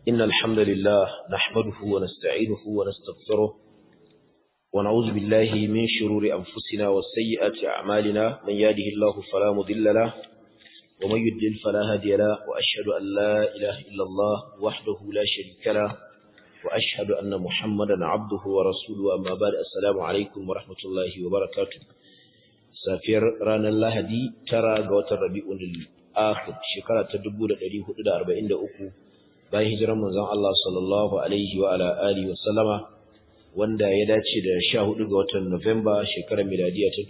إن الحمد لله نحمده ونستعينه ونستغفره ونعوذ بالله من شرور أنفسنا وسيئات أعمالنا من يهده الله فلا مضل له ومن يضلل فلا هادي له وأشهد أن لا إله إلا الله وحده لا شريك له وأشهد أن محمدا عبده ورسوله أما بعد السلام عليكم ورحمة الله وبركاته safiyar ranar Lahadi tara ga watan Rabi'ul Akhir shekara ta 1443 bayan hijirar manzon Allah sallallahu alaihi wa ala alihi wa sallama wanda ya dace da 14 ga watan Nuwamba shekarar miladiya ta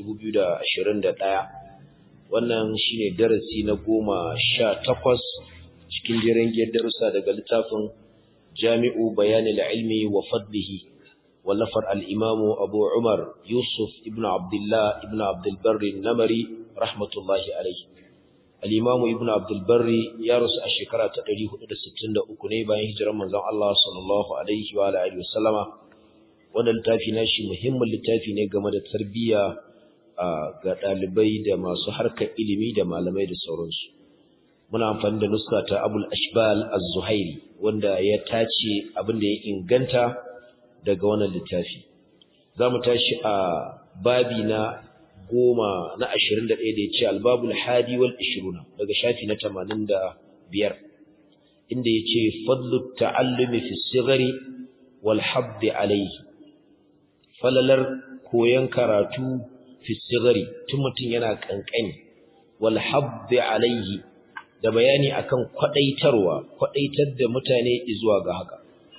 2021 wannan shine darasi na 18 cikin jerin darussa daga littafin Jami'u Bayanil Ilmi wa Fadlihi ولفر الإمام أبو عمر يوسف ابن عبد الله ابن عبد البر النمري رحمة الله عليه الإمام ابن عبد البر يارس الشكرة تقريه إلى ستين أكوني بان هجر من الله صلى الله عليه وعلى آله وسلم wannan littafi na shi muhimmin littafi ne game da tarbiyya ga ɗalibai da masu harkar ilimi da malamai da sauransu muna amfani da nuska ta abul ashbal az-zuhairi wanda ya tace abin da ya inganta daga wannan littafi za mu tashi a babi na goma na ashirin da ɗaya da ya ce albabul hadi wal ishiruna daga shafi na tamanin da biyar inda ya ce fadlu ta'allumi fi sigari wal habdi alaihi falalar koyon karatu fi sigari tun mutum yana kankani wal habdi alaihi da bayani akan kwadaitarwa kwadaitar da mutane zuwa ga haka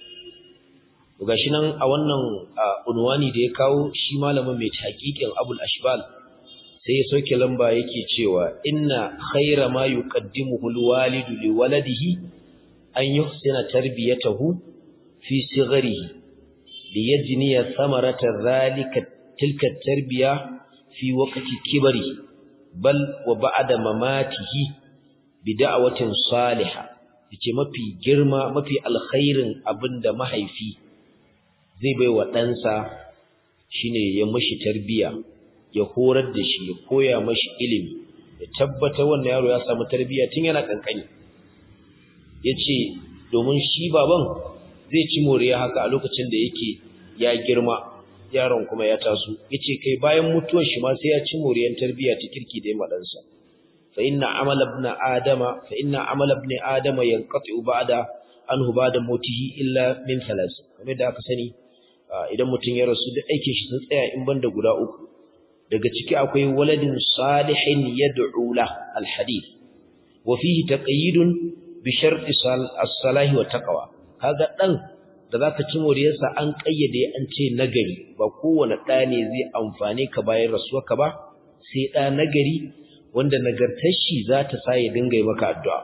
gashi nan a wannan unwani da ya kawo shi malamin mai taqiqin Abul Ashbal sai ya soke lamba yake cewa inna khayra ma yuqaddimuhu alwalidu liwaladihi an yuhsina tarbiyatahu fi sigharihi liyajniya thamarata dhalika tilka tarbiya fi waqti kibari bal wa ba'da mamatihi bi da'watin salihah yace mafi girma mafi alkhairin abinda mahaifi zai bai wa ɗansa shi ne ya mashi tarbiya ya horar da shi ya koya mashi ilimi ya tabbata wannan yaro ya samu tarbiya tun yana ƙanƙani ya ce domin shi baban zai ci moriya haka a lokacin da yake ya girma yaron kuma ya taso ya ce kai bayan mutuwar shi ma sai ya ci moriyar tarbiya ta kirki da ya maɗansa fa inna amala ibn adama fa inna amala ibn adama yanqati ba'da anhu ba'da mautihi illa min thalas kamar da aka sani idan mutum ya rasu da aikin shi sun tsaya in banda guda uku daga ciki akwai waladin salihin yad'u la alhadith wa fihi taqyidun bi sharti as-salahi wa taqwa kaga dan da zaka ci moriyarsa an kayyade an ce nagari ba kowane da ne zai amfane ka bayan rasuwarka ba sai da nagari wanda nagartar shi za ta sa ya dinga yi maka addu'a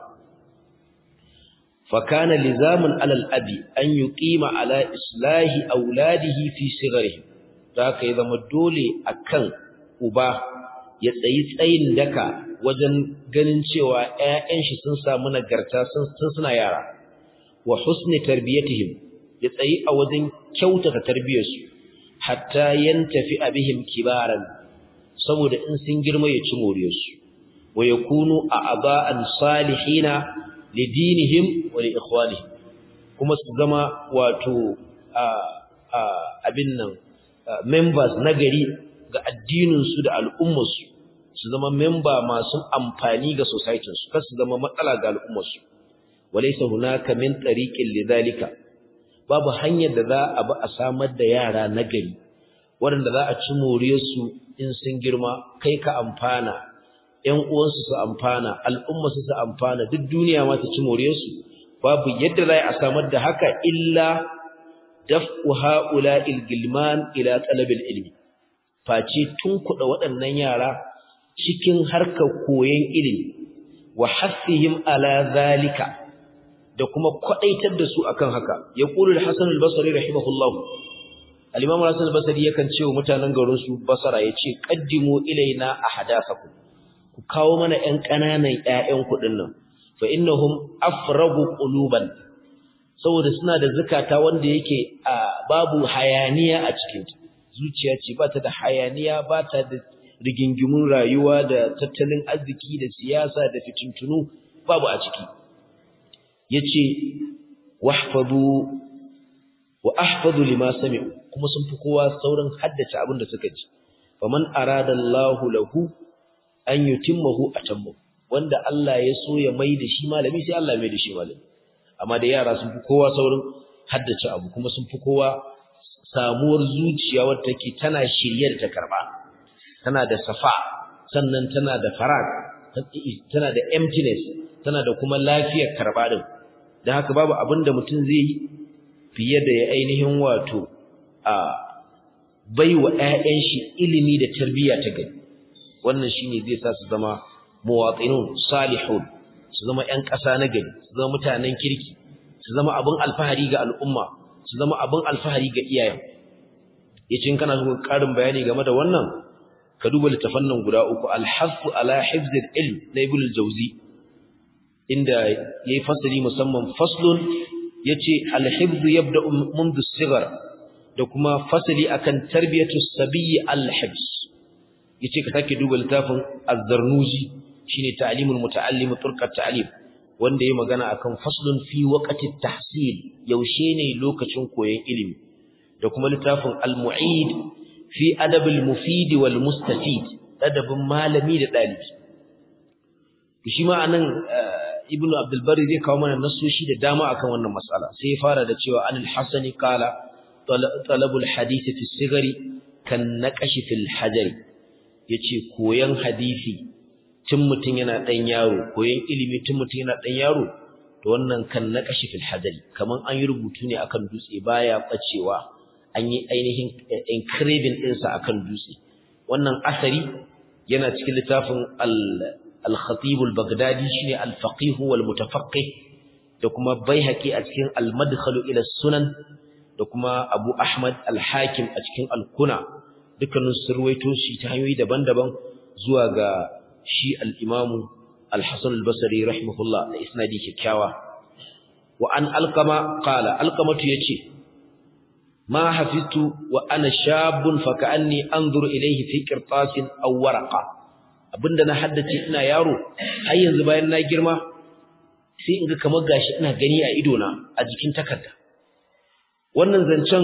فكان لزاما على الأب أن يقيم على إصلاح أولاده في صغرهم ذاك إذا مدولي أكن أبا يتسيي tsayin daka wajen ganin cewa ƴaƴan shi sun samu nagarta sun suna yara wa husni tarbiyatihim ya tsayi a wajen kyautata tarbiyarsu hatta yantafi abihim kibaran saboda in sun girma ya ci moriyarsu wa yakunu a'ba'an salihina lidinihim wa liikhwanihim kuma su zama wato abin nan members na gari ga addinin su da al'ummar su su zama member masu amfani ga society su kar su zama matsala ga al'ummar su walaysa hunaka min tariqin lidhalika babu hanyar da za a bi a samar da yara na gari waɗanda za a ci moriyar su in sun girma kai ka amfana ‘yan uwansu su amfana, al'ummarsu su amfana, duk duniya ma ta ci moriyarsu, babu yadda za a samar da haka illa daf'u ha'ula ilgilman ila talabin ilmi. Face tun kuɗa waɗannan yara cikin harkar koyon ilimi, wa hassihim ala zalika da kuma kwaɗaitar da su akan haka. Ya ƙuri da Hassan al-Basari rahimahullahu. Al-Imam Hassan al-Basari yakan ce wa mutanen garinsu Basara ya ce, Ƙaddimu ilaina a hadasakum. ku kawo mana ƴan ƙananan ƴaƴan kuɗin nan fa innahum afragu quluban saboda suna da zakata wanda yake babu hayaniya a cikin ta zuciya ce ba ta da hayaniya ba ta da rigingimun rayuwa da tattalin arziki da siyasa da fitintunu babu a ciki yace wahfadu wa ahfadu lima sami'u kuma sun fi kowa saurin haddace abin da suka ji faman arada Allahu lahu an yutimmahu atammu wanda Allah ya so ya mai da shi malami sai Allah ya mai da shi malami amma da yara sun fi kowa saurin haddace abu kuma sun fi kowa samuwar zuciya wadda take tana shirye da ta karba tana da safa sannan tana da farag tana da emptiness tana da kuma lafiyar karba din dan haka babu abin da mutum zai yi fiye da ya ainihin wato a baiwa ƴaƴan shi ilimi da tarbiyya ta gari wannan shine zai sa su zama muwatinun salihun su zama ƴan ƙasa na gari su zama mutanen kirki su zama abin alfahari ga al'umma su zama abin alfahari ga iyayen yace in kana so ƙarin bayani game da wannan ka duba littafan nan guda uku al-hafu ala hifzil ilm na ibn al-jawzi inda yayi fasali musamman faslun yace al-hifz yabda منذ الصغر da kuma fasali akan tarbiyatu sabiyyi al-hifz yace ka sake duba littafin az-zarnuji shine ta'limul muta'allim turqat ta'lim wanda yayi magana akan faslun fi waqti tahsil yaushe ne lokacin koyon ilimi da kuma littafin al-mu'id fi adab al-mufid wal mustafid adabin malami da dalibi shi ma anan ibnu abdul bari zai kawo mana nasoshi da dama akan wannan mas'ala sai ya fara da cewa anil hasani qala talabul hadisi fi sigari kan naqashi fil hajari yace koyan hadisi tun mutun yana dan yaro koyan ilimi tun mutun yana dan yaro to wannan kan naqashi fil hajari kaman an yi rubutu ne akan dutse baya bacewa an yi ainihin engraving din sa akan dutse wannan asari yana cikin littafin al al-khatib al-baghdadi shine al-faqih wal mutafaqqih da kuma baihaqi a cikin al-madkhal ila sunan da kuma Abu Ahmad al-Hakim a cikin al-Kuna dukkanin surwaito shi ta hanyoyi daban-daban zuwa ga shi al-Imam al-Hasan al-Basri rahimahullah da isnadi kikkiawa wa an alqama qala alqamatu yace ma hafiztu wa ana shabun fa ka'anni anzuru ilayhi fi qirtasin aw waraqa abinda na haddace ina yaro har yanzu bayan na girma sai in ga kamar gashi ina gani a ido na a jikin takarda wannan zancen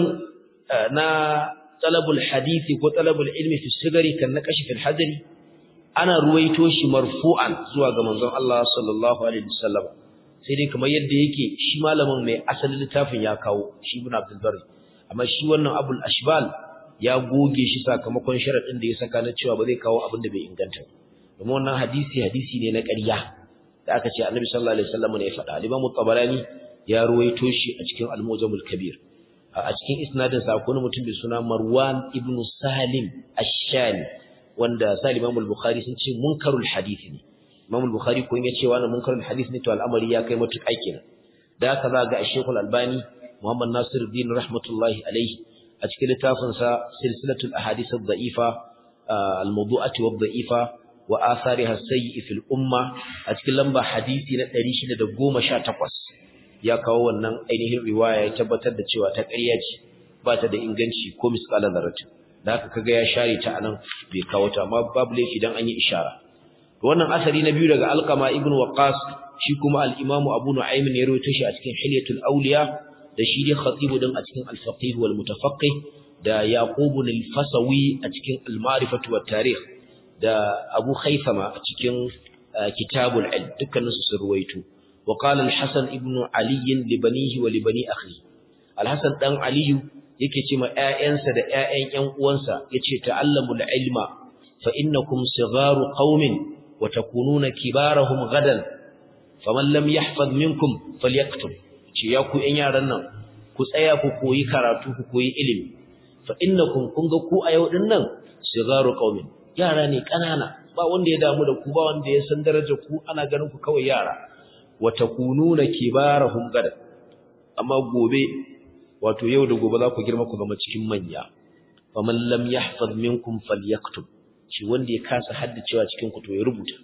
na talabul hadisi ko talabul ilmi fi sigari kan naqashi fil hadri ana ruwaito shi marfu'an zuwa ga manzon Allah sallallahu alaihi wasallam sai dai kamar yadda yake shi malamin mai asalin littafin ya kawo shi ibn Abdul Barri amma shi wannan Abul Ashbal ya goge shi sakamakon sharadin da ya saka na cewa ba zai kawo abin da bai inganta domin wannan hadisi hadisi ne na ƙarya da aka ce Annabi sallallahu alaihi wasallam ne ya faɗa Imam Tabarani ya ruwaito shi a cikin Al-Mujamul Kabir a cikin isnadin sa akwai mutum da suna Marwan ibn Salim Ash-Shami wanda Salim Imam Al-Bukhari sun ce munkarul hadisi ne Imam Al-Bukhari ko ya ce wannan munkarul hadisi ne to al'amari ya kai matuƙa kenan da haka za ga Sheikh Al-Albani Muhammad Nasiruddin rahmatullahi alaihi a cikin littafin sa Silsilatul Ahadith ad-Da'ifa al-Mawdu'ati wad-Da'ifa wa athariha as-sayyi fil umma a cikin lamba hadisi na 618 ya kawo wannan ainihin riwaya ya tabbatar da cewa ta ƙarya ce ba ta da inganci ko misqala zarratin da haka kaga ya share ta anan bai kawo ta amma babu laifi dan an yi ishara wannan asari na biyu daga alqama ibnu waqas shi kuma al-imamu abu nu'aym ne ya rawaito shi a cikin hilyatul awliya da shi ne khatibu din a cikin al-faqih wal mutafaqqih da yaqub al-fasawi a cikin al-ma'rifatu wat tarikh da abu khaythama a cikin kitabul ilm dukkanin su sun ruwaito وقال الحسن ابن علي لبنيه ولبني أخيه الحسن دان علي yake ce ma ƴaƴansa da ƴaƴan ƴan uwansa yace ta'allamul ilma fa innakum sigharu qaumin wa takununa kibarahum gadan faman lam yahfaz minkum falyaktub ce ya ku ƴan yaran nan ku tsaya ku koyi karatu ku koyi ilimi fa innakum kun ga ku a yau din nan sigharu qaumin yara ne kanana ba wanda ya damu da ku ba wanda ya san darajar ku ana ganin ku kawai yara watakununa kibarahum gada amma gobe wato yau da gobe za ku girma ku zama cikin manya faman lam yahfaz minkum falyaktub shi wanda ya kasa haddacewa cikin ku to ya rubuta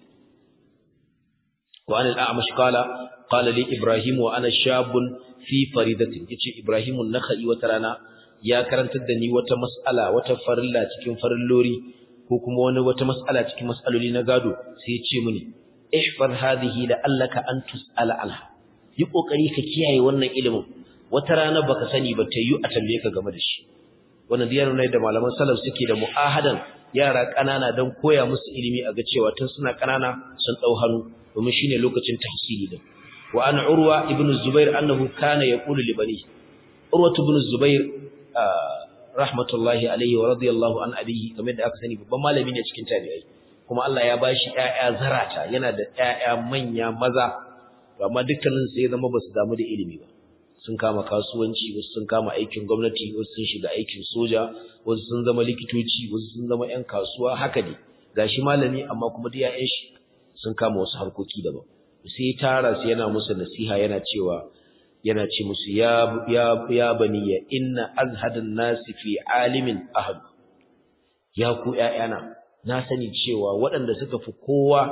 wa an al-a'mash qala qala li ibrahim wa ana shabun fi faridatin yace ibrahim an-nakhai wata rana ya karantar da ni wata mas'ala wata farilla cikin farillori ko kuma wani wata mas'ala cikin mas'aloli na gado sai ya ce mini ihfaz hadhihi la'allaka an tus'ala anha yi kokari ka kiyaye wannan ilimin wata rana baka sani ba ta yi a tambaye ka game da shi wannan diyar ne da malaman salaf suke da mu'ahadan yara kanana dan koya musu ilimi a ga cewa tun suna kanana sun dau hannu domin shine lokacin tahsili din wa an urwa ibn zubair annahu kana yaqulu li bani urwa ibn zubair rahmatullahi alaihi wa radiyallahu an abihi kamar da aka sani babban malami ne cikin tabi'ai kuma Allah ya bashi ƴaƴa zarata yana da ƴaƴa manya maza to amma dukkanin su ya zama basu damu da ilimi ba sun kama kasuwanci wasu sun kama aikin gwamnati wasu sun shiga aikin soja wasu sun zama likitoci wasu sun zama ƴan kasuwa haka ne gashi malami amma kuma da ƴaƴan shi sun kama wasu harkoki daban sai tara su yana musu nasiha yana cewa yana ce musu ya ya ya baniya inna azhadan nasi fi alimin ahad ya ku ƴaƴana na sani cewa waɗanda suka fi kowa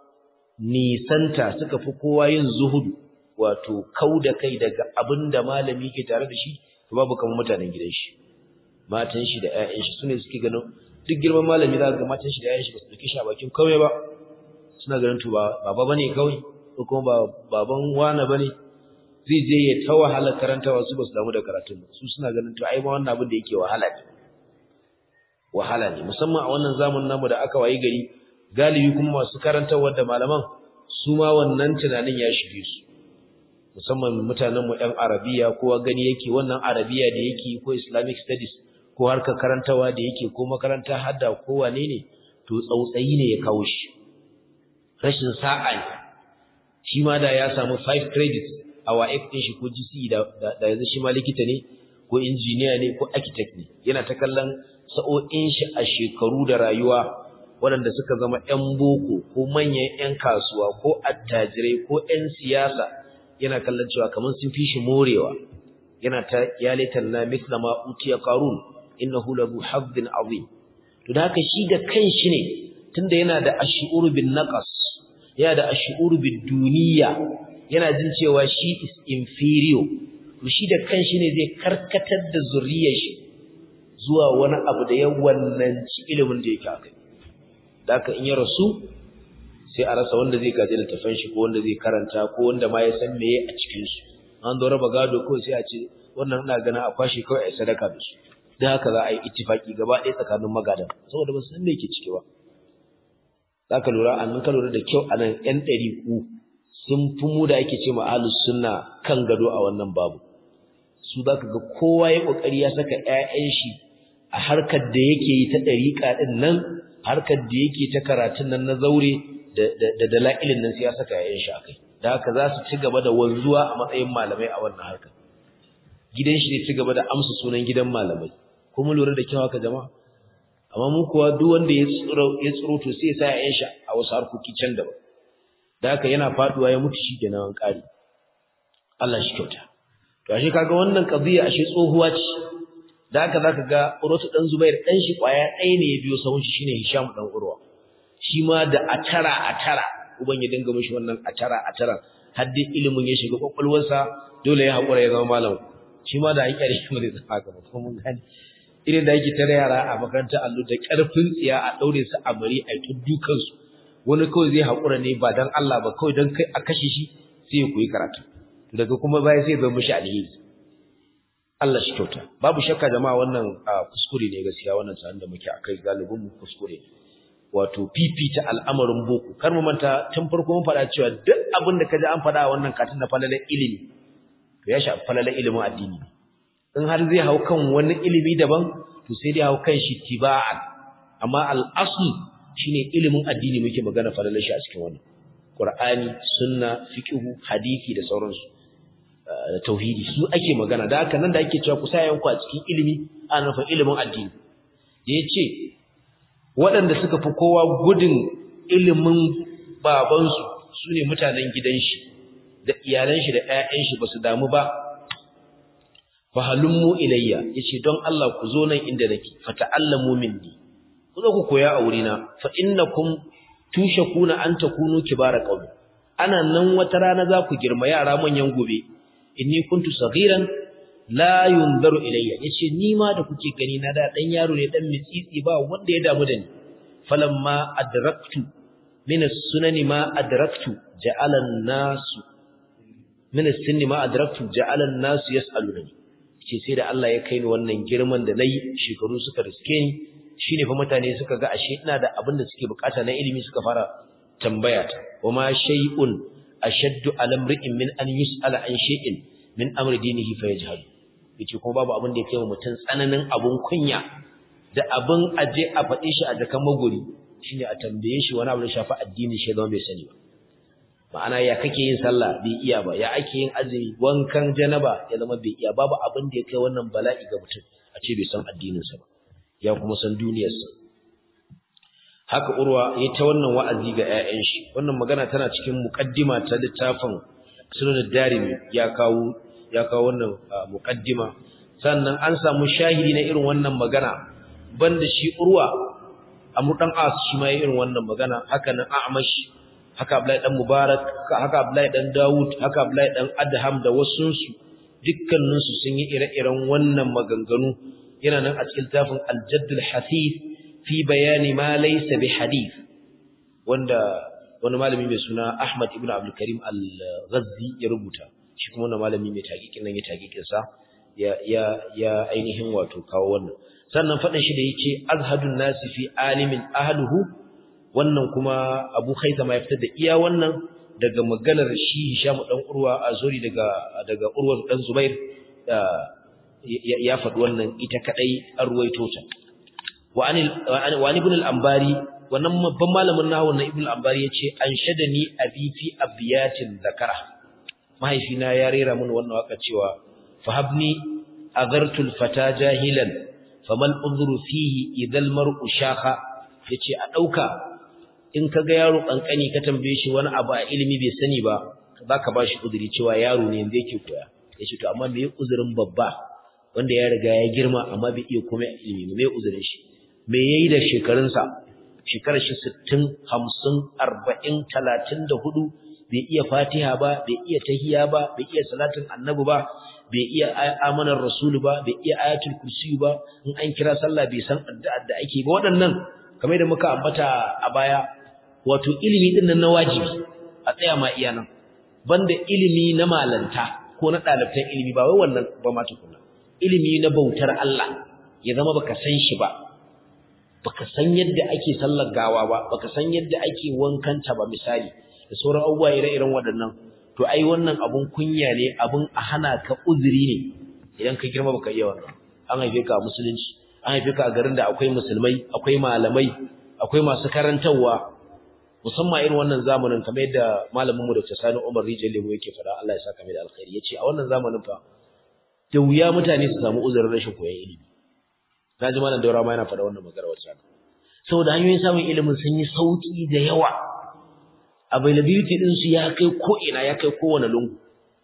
nisanta suka fi kowa yin zuhudu wato kauda kai daga abinda malami ke tare da shi to babu kamar mutanen gidan shi matan shi da ƴaƴan shi sune suke ganin duk girman malami za ga matan shi da ƴaƴan shi ba su dauke shi a bakin kawai ba suna ganin to ba baba bane kawai ko kuma ba baban wani bane zai je ya ta wahala karantawa su ba su damu da karatun ba su suna ganin to ai ma wannan abin da yake wahala ne wahala ne musamman a wannan zamanin namu da aka wayi gari galibi kuma masu karantarwa da malaman su ma wannan tunanin ya shige su musamman mutanen mu ɗan arabiya kowa gani yake wannan arabiya da yake ko islamic studies ko harkar karantawa da yake ko makaranta hadda ko wane ne to tsautsayi ne ya kawo shi rashin sa'a ne shi ma da ya samu 5 credits a wa'if ɗin shi ko GCE da yanzu shi ma likita ne ko injiniya ne ko architect ne yana ta kallon sa'o'in shi a shekaru da rayuwa waɗanda suka zama 'yan boko ko manyan 'yan kasuwa ko attajirai ko 'yan siyasa yana kallon cewa kamar sun fi shi morewa yana ta ya laitan na mithla ma utiya qarun innahu lahu hazzin azim to da haka shi da kanshi ne tunda yana da ash'ur bin naqas yana da ash'ur bid duniya yana jin cewa shi is inferior to shi da kanshi ne zai karkatar da zuriyar shi zuwa wani abu da ya wannanci ilimin da yake akai da haka in ya rasu sai a rasa wanda zai gaji littafin shi ko wanda zai karanta ko wanda ma ya san meye a cikin su an zo raba gado ko sai a ce wannan ina ganin a kwashe kawai a yi sadaka da su da haka za a yi ittifaki gaba ɗaya tsakanin magadan saboda ba su san me yake ciki ba za ka lura an ka lura da kyau a nan ƴan ɗariƙu sun fi mu da ake ce ma ahlus sunna kan gado a wannan babu su za ka ga kowa ya ƙoƙari ya saka ƴaƴan shi a harkar da yake yi ta ɗariƙa ɗin nan harkar da yake ta karatun nan na zaure da dala'ilin nan sai ya saka ƴaƴan shi akai da haka za su ci gaba da wanzuwa a matsayin malamai a wannan harkar gidan shi ne ci gaba da amsa sunan gidan malamai kuma lura da kyau haka jama'a amma mu kuwa duk wanda ya tsiro ya tsiro to sai ya sa ƴaƴan shi a wasu harkoki can daban da haka yana faduwa ya mutu shi kenan an kare Allah shi kyauta to ashe kaga wannan qadiya ashe tsohuwa ce da haka zaka ga Urwatu dan Zubair dan shi kwaya ɗaya ne ya biyo sahun shi shine Hisham dan Urwa shi ma da atara atara uban ya dinga mishi wannan atara atara har dai ilimin ya shiga kwakwalwarsa dole ya hakura ya zama malam shi ma da hankali shi zai zama haka ba kuma mun gane irin da yake tare yara a makarantar allo da karfin tsiya a daure su a bari a yi dukan su wani kawai zai hakura ne ba dan Allah ba kawai dan kai a kashe shi sai ya koyi karatu daga kuma baya sai zama mishi alheri Allah shi kyauta babu shakka jama'a wannan kuskure ne gaskiya wannan tsarin da muke akai galibin mu kuskure wato fifita al'amarin boko kar mu manta tun farko mun faɗa cewa duk abin da kaji an faɗa wannan katin na falalan ilimi to ya shafi falalan ilimin addini in har zai hau kan wani ilimi daban to sai dai hau kan shi tiba'an amma al-asl shine ilimin addini muke magana falalan shi a cikin wannan Qur'ani sunna fiqhu hadisi da sauransu da tauhidi su ake magana da haka nan da ake cewa ku sa yanku a cikin ilimi ana nufin ilimin addini da yace waɗanda suka fi kowa gudun ilimin babansu su ne mutanen gidan shi da iyalan shi da ƴaƴan shi basu damu ba fa halummu ilayya yace don Allah ku zo nan inda nake fa ta'allamu minni ku zo ku koya a wurina fa innakum tushakuna an takunu kibara qaumi ana nan wata rana za ku girma yara manyan gobe inni kuntu saghiran la yunzaru ilayya yace ni ma da kuke gani na da dan yaro ne dan mitsitsi ba wanda ya damu da ni falamma adraktu min as-sunani ma adraktu ja'ala an-nasu min as-sinni ma adraktu ja'ala an-nas yas'aluni ce sai da Allah ya kai ni wannan girman da nayi shekaru suka riske ni shine fa mutane suka ga ashe ina da abin da suke bukata na ilimi suka fara tambaya ta wama shay'un ashaddu ala imri'in min an yus'ala an shay'in min amri dinihi fa yajhal yace ko babu abin da yake wa mutum tsananin abun kunya da abin aje a faɗi shi a jakan maguri shine a tambaye shi wani abu da shafi addini shi zama bai sani ba ma'ana ya kake yin sallah bai iya ba ya ake yin azumi wankan janaba ya zama bai iya babu abin da ya kai wannan bala'i ga mutum a ce bai san addininsa ba ya kuma san duniyarsa haka urwa ya ta wannan wa'azi ga 'ya'yan shi wannan magana tana cikin muqaddima ta littafin sunan darimi ya kawo ya kawo wannan muqaddima sannan an samu shahidi na irin wannan magana banda shi urwa amru dan as shi ma irin wannan magana haka nan a'mash haka abdullahi dan mubarak haka abdullahi dan daud haka abdullahi dan adham da wasu su dukkanin su sun yi ire-iren wannan maganganu yana nan a cikin tafin al-jaddul hasith fi bayani ma laysa bi hadith wanda wani malami mai suna Ahmad ibn Abdul Karim al-Ghazzi ya rubuta shi kuma wannan malami mai taqiqin nan ya taqiqin sa ya ya ya ainihin wato kawo wannan sannan fadin shi da yake azhadun nasi fi alimin ahluhu wannan kuma Abu Khaythama ya fitar da iya wannan daga maganar shi Hisham dan Urwa Azuri daga daga Urwa dan Zubair ya faɗi wannan ita kadai an ruwaito ta wa an ibn al-Ambari wannan babban malamin nahwu na ibn al-Ambari yace an shadani abi fi abiyatin zakara mahaifina ya rera mun wannan waka cewa fahabni agartul fata jahilan famal udhru fihi idhal mar'u shakha yace a dauka in kaga yaro kankani ka tambaye shi wani abu a ilimi bai sani ba zaka bashi uzuri cewa yaro ne yanzu yake koya yace to amma me uzurin babba wanda ya riga ya girma amma bai iya komai ilimi me uzurin shi me yayi da shekarunsa shekarar shi 60 50 40 34 bai iya fatiha ba bai iya tahiya ba bai iya salatin annabi ba bai iya amanar rasulu ba bai iya ayatul kursi ba in an kira sallah bai san addu'a da ake ba waɗannan kamar da muka ambata a baya wato ilimi din nan na wajibi a tsaya ma iya nan banda ilimi na malanta ko na ɗalibtan ilimi ba wai wannan ba ma tukuna ilimi na bautar Allah ya zama baka san shi ba baka san yadda ake sallar gawa ba baka san yadda ake wankanta ba misali da sauran abubuwa ire-iren waɗannan to ai wannan abun kunya ne abun a hana ka uzuri ne idan ka girma baka iya wannan an haife ka a musulunci an haife ka a garin da akwai musulmai akwai malamai akwai masu karantarwa musamman irin wannan zamanin kamar yadda malamin mu Dr. Sani Umar Rijal Lemo yake fada Allah ya saka mai da alkhairi yace a wannan zamanin fa da wuya mutane su samu uzurin rashin koyon ilimi naji malam Daura ma yana fada wannan magana wacce saboda hanyoyin samun ilimin sun yi sauki da yawa availability din su ya kai ko ina ya kai kowane lungu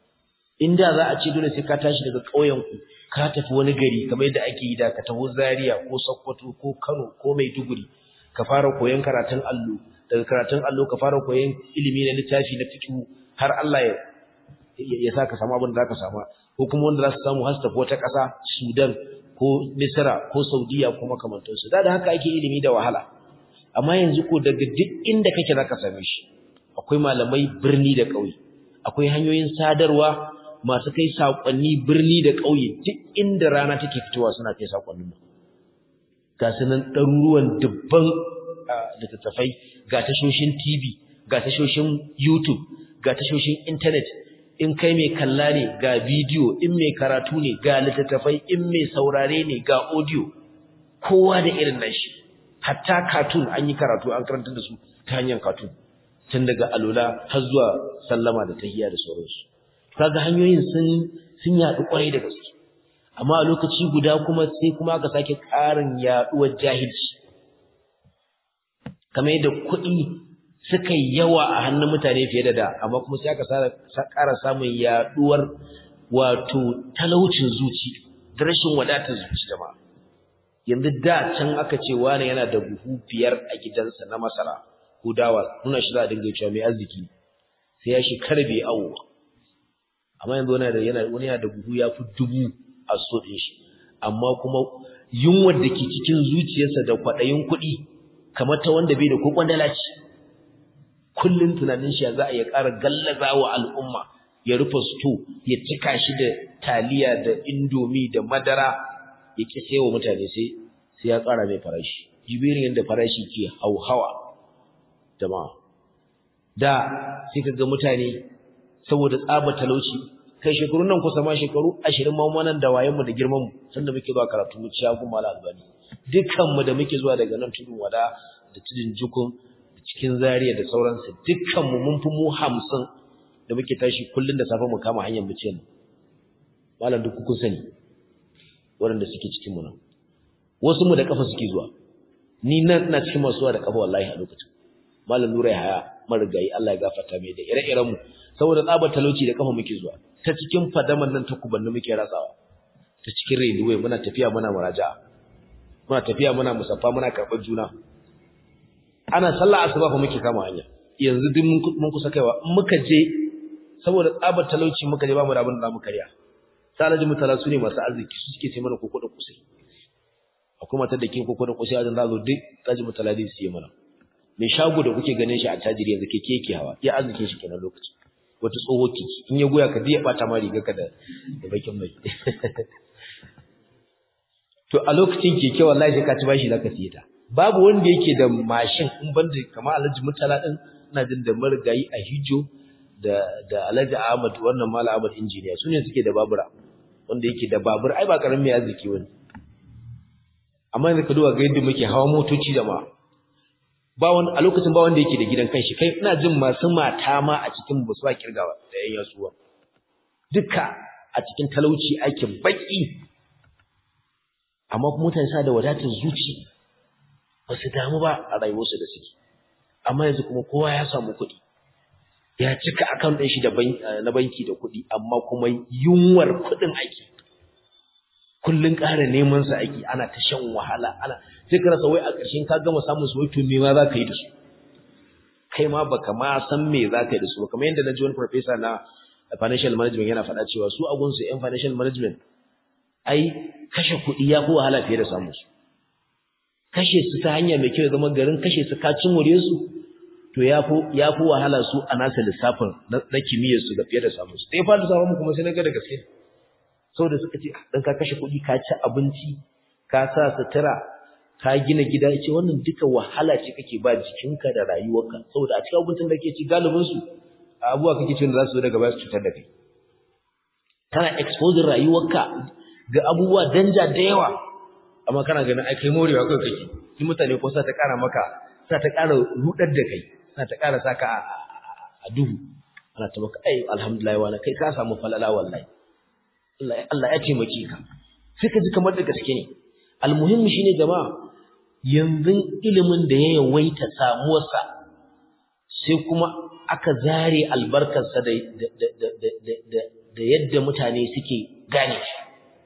inda za a ce dole sai ka tashi daga ƙauyen ku ka tafi wani gari kamar yadda ake yi da ka taho Zaria ko Sokoto ko Kano ko Maiduguri ka fara koyon karatun allo daga karatun allo ka fara koyon ilimi na littafi na fiqh har Allah ya ya saka samu abin da zaka samu ko kuma wanda za su samu har su tafi wata ƙasa Sudan ko Misra ko Saudiya ko makamantansu da da haka ake ilimi da wahala amma yanzu ko daga duk inda kake zaka same shi akwai malamai birni da ƙauye akwai hanyoyin sadarwa masu kai sakonni birni da ƙauye duk inda rana take fitowa suna kai sakonnin ga sunan ɗaruruwan dubban littattafai ga tashoshin TV ga tashoshin YouTube ga tashoshin internet in kai mai kalla ne ga bidiyo in mai karatu ne ga littattafai in mai saurare ne ga audio kowa da irin nashi hatta cartoon an yi karatu an karanta da su ta hanyar cartoon tun daga alula har zuwa sallama da tahiyya da sauransu kaga hanyoyin sun sun yaɗu kwarai da gaske amma a lokaci guda kuma sai kuma aka sake ƙarin yaɗuwar jahilci kamar yadda kuɗi suka yi yawa a hannun mutane fiye da da amma kuma sai aka ƙara samun yaɗuwar wato talaucin zuci da rashin wadatar zuci jama'a yanzu da can aka ce wani yana da buhu biyar a gidansa na masara ko dawa nuna shi za a dinga cewa mai arziki sai ya shekara bai awo amma yanzu wani da yana wani yana da buhu ya fi dubu a so ɗin shi amma kuma yunwar da ke cikin zuciyarsa da kwaɗayin kuɗi kamar ta wanda bai da ko kwandala ce kullum tunanin shi za a iya ƙara gallaza wa al'umma ya rufe sto ya cika shi da taliya da indomi da madara ya ki sayo mutane sai sai ya ƙara mai farashi jibirin yadda farashi ke hauhawa jama'a da sai kaga mutane saboda tsaba talauci kai shekaru nan kusa ma shekaru 20 ma wannan da wayen mu da girman mu sanda muke zuwa karatu mu ciya kuma mala albani dukkan mu da muke zuwa daga nan tudun wada da tudun jukun da cikin zariya da sauransu dukkan mu mun fi mu 50 da muke tashi kullun da safe mu kama hanyar mu ce malam duk kun sani waɗanda suke cikin mu nan wasu mu da kafa suke zuwa ni nan ina cikin masu zuwa da kafa wallahi a lokacin malam nura ya haya marigayi Allah ya gafarta mai da ire-iren mu saboda tsabar talauci da kafa muke zuwa ta cikin fadaman nan ta kubanni muke ratsawa ta cikin railway muna tafiya muna muraja'a muna tafiya muna musaffa muna karɓar juna ana sallah asuba fa muke kama hanya yanzu duk mun kusa kaiwa in muka je saboda tsabar talauci muka je ba mu da abin da mu karya salaji mutala su ne masu arziki su suke ce mana koko da kusai akwai matar da ke koko da kusai a zan zazo duk salaji mutala zai siye mana mai shago da kuke ganin shi a tajiri yanzu keke yake hawa ya arzikin shi kenan lokaci wata tsoho kiki in ya goya ka ya bata ma riga ka da da bakin mai to a lokacin keke wallahi sai ka ci bashi zaka siye ta babu wanda yake da mashin in banda kamar Alhaji Murtala din ina jin da marigayi a Hijo da da Alhaji Ahmad wannan Malam Ahmad injiniya su ne suke da babura wanda yake da babur ai ba karamin mai arziki wani amma yanzu ka duba ga yadda muke hawa motoci da ma ba wani a lokacin ba wanda yake da gidan kanshi kai ina jin masu mata ma a cikin ba su ba kirgawa da yan yasuwa duka a cikin talauci aikin baki amma mutane sa da wadatar zuci ba su damu ba a rayuwarsu da suke amma yanzu kuma kowa ya samu kuɗi ya cika account ɗin shi da na banki da kuɗi amma kuma yunwar kuɗin ake kullun ƙara neman sa ake ana ta shan wahala ana sai ka rasa wai a ƙarshen ka gama samun su wai to me ma za ka yi da su kai ma baka ma san me za ka yi da su ba kamar yadda na ji wani professor na financial management yana faɗa cewa su abun su yan financial management ai kashe kuɗi ya fi wahala fiye da samun su kashe su ta hanya mai kyau zama garin kashe su ka cin wure su to ya fi ya fi wahala su a nasa lissafin na kimiyyar su ga fiye da samun su sai fa da samun kuma sai na ga da gaske saboda suka ce dan ka kashe kuɗi ka ci abinci ka sa sutura ka gina gida ce wannan duka wahala ce kake ba jikinka da rayuwarka saboda a cikin abincin da kake ci galibin su abubuwa kake cin da za su zo daga baya su cutar da kai kana expose rayuwarka ga abubuwa danja da yawa amma kana ganin ai kai morewa kai kake ni mutane ko sa ta kara maka sa ta kara rudar da kai sa ta kara saka a duhu ana ta maka ai alhamdulillah wala kai ka samu falala wallahi Allah Allah ya taimake ka sai ka ji kamar da gaske ne almuhimmi shine jama'a yanzu ilimin da ya yawaita samuwarsa sai kuma aka zare albarkarsa da da yadda mutane suke gane shi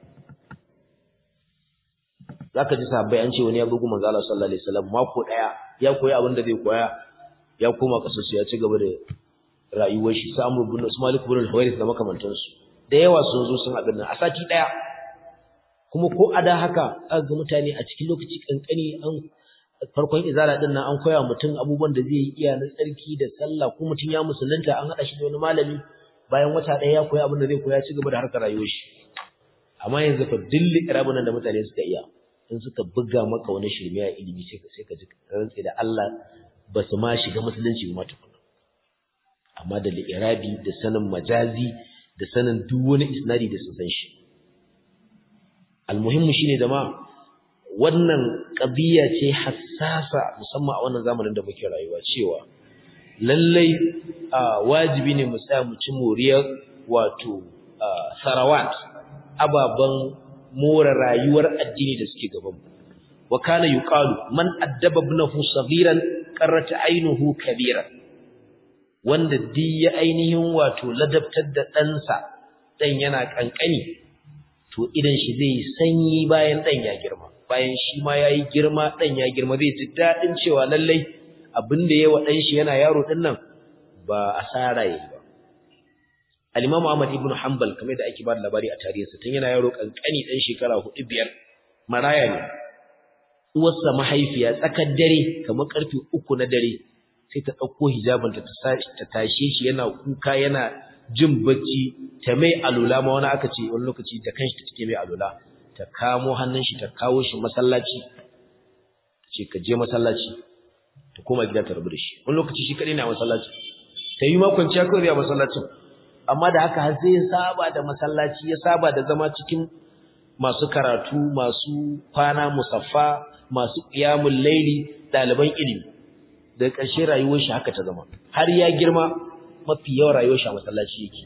zaka ji sahabbai an ce wani ya bugu manzo Allah sallallahu alaihi wasallam mako daya ya koyi abin da zai koya ya koma kasar ya ci gaba da rayuwar shi samu ibn Malik ibn al-Huwairith da makamantansu da yawa sun zo sun abin nan a sati daya kuma ko a da haka aka ga mutane a cikin lokaci kankani an farkon izala din nan an koya mutum abubuwan da zai yi iya na tsarki da sallah ko mutum ya musulunta an hada shi da wani malami bayan wata daya ya koyi abin da zai koya ci gaba da harkar rayuwar shi amma yanzu fa dilli irabun da mutane suka iya in suka buga maka wani shirme a ilimi sai ka sai ka ji rantsi da Allah ba su ma shiga musulunci ba tukuna amma da li'irabi da sanin majazi da sanin duk wani isnadi da sun san shi almuhimmu shine da ma wannan qadiya ce hassasa musamman a wannan zamanin da muke rayuwa cewa lallai wajibi ne mu tsaya mu ci moriyar wato sarawat ababan more rayuwar addini da suke gaban mu wa kana yuqalu man addaba ibnahu saghiran qarrat aynuhu kabiran wanda di ya ainihin wato ladabtar da ɗansa ɗan yana ƙanƙani to idan shi zai sanyi bayan ɗan ya girma bayan shi ma ya yi girma ɗan ya girma zai ji daɗin cewa lallai abin da ya wa ɗan shi yana yaro ɗin nan ba asara ya yi ba Al-Imam Ahmad ibn Hanbal kamar da ake ba da labari a tarihinsa tun yana yaro ƙanƙani ɗan shekara huɗu biyar maraya ne uwarsa mahaifiya tsakar dare kamar ƙarfe uku na dare sai ta ɗauko hijabinta ta tashe shi yana kuka yana jin bacci ta mai alula ma wani aka ce wani lokaci da kanshi ta cike mai alula ta kamo hannun shi ta kawo shi masallaci ce ka je masallaci ta koma gida ta rabu da shi wani lokaci shi kadai na masallaci ta yi makon ciya kawai a masallacin amma da haka har sai ya saba da masallaci ya saba da zama cikin masu karatu masu kwana musaffa masu qiyamul laili ɗaliban ilimi da ƙarshe rayuwar shi haka ta zama har ya girma mafi yawan rayuwar shi a masallaci yake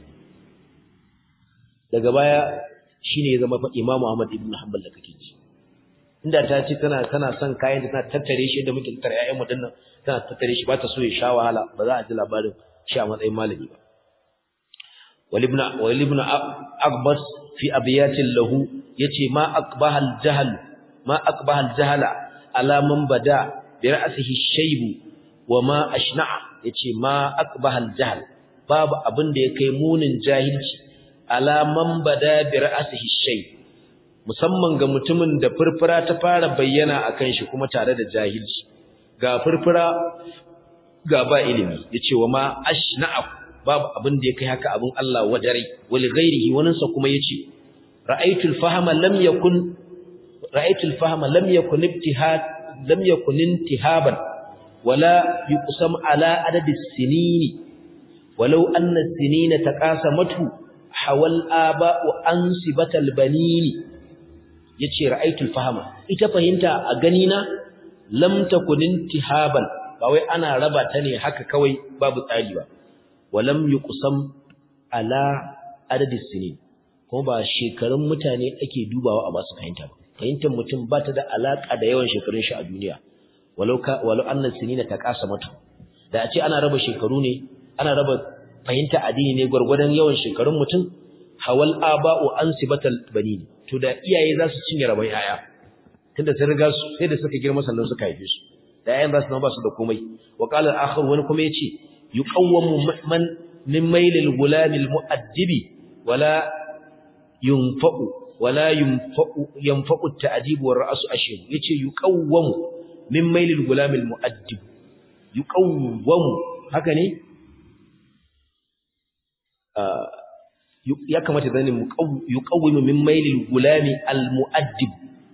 daga baya shine ya zama Imam Ahmad ibn Hanbal da kake ji inda ta ce tana tana son kayan da tana tattare shi da muke tattare ƴaƴan mu dinnan tana tattare shi ba ta so ya sha wahala ba za a ji labarin shi a matsayin malami ba walibna walibna abbas fi abiyatin lahu yace ma aqbaha al-jahl ma aqbaha al-jahla ala man bada bi ra'sihi shaybu wa ma ashna'a yace ma aqbaha al-jahl babu abin da ya kai munin jahilci ala man bada bi ra'sihi shay musamman ga mutumin da furfura ta fara bayyana akan shi kuma tare da jahilci ga furfura ga ba ilimi yace wa ma ashna'a babu abin da ya kai haka abin Allah wadare wali ghairihi wannan sa kuma yace ra'aytul fahma lam yakun ra'aytul fahma lam yakun ibtihad lam yakun intihaban wala yuqsam ala adadi sinini walau anna as-sinina taqasamatu hawal aba'u ansibatal banini yace ra'aytul fahma ita fahimta a gani na lam takun intihaban ba wai ana raba ta ne haka kawai babu tsari ba walam yuqsam ala adadi sinin kuma ba shekarun mutane ake dubawa a basu fahimta ba fahimtar mutum ba ta da alaka da yawan shekarun shi a duniya walau ka walau annas sinina taqasamatu da a ce ana raba shekaru ne ana raba fahimta addini ne gwargwadon yawan shekarun mutum hawal aba'u ansibatal banin to da iyaye za su cinye rabon yaya tunda sun riga su sai da suka girma sannan suka haife su da yayan za su zama ba su da komai wa qala al-akhar wani kuma yace yuqawwamu man min mailil gulamil mu'addibi wala yunfa'u wala yunfa'u yanfa'u at-ta'dib wa ra'su ashir yace yuqawwamu min mailil gulamil mu'addib yuqawwamu haka ne ya kamata zane yuqawwimu min mailil gulami al-mu'addib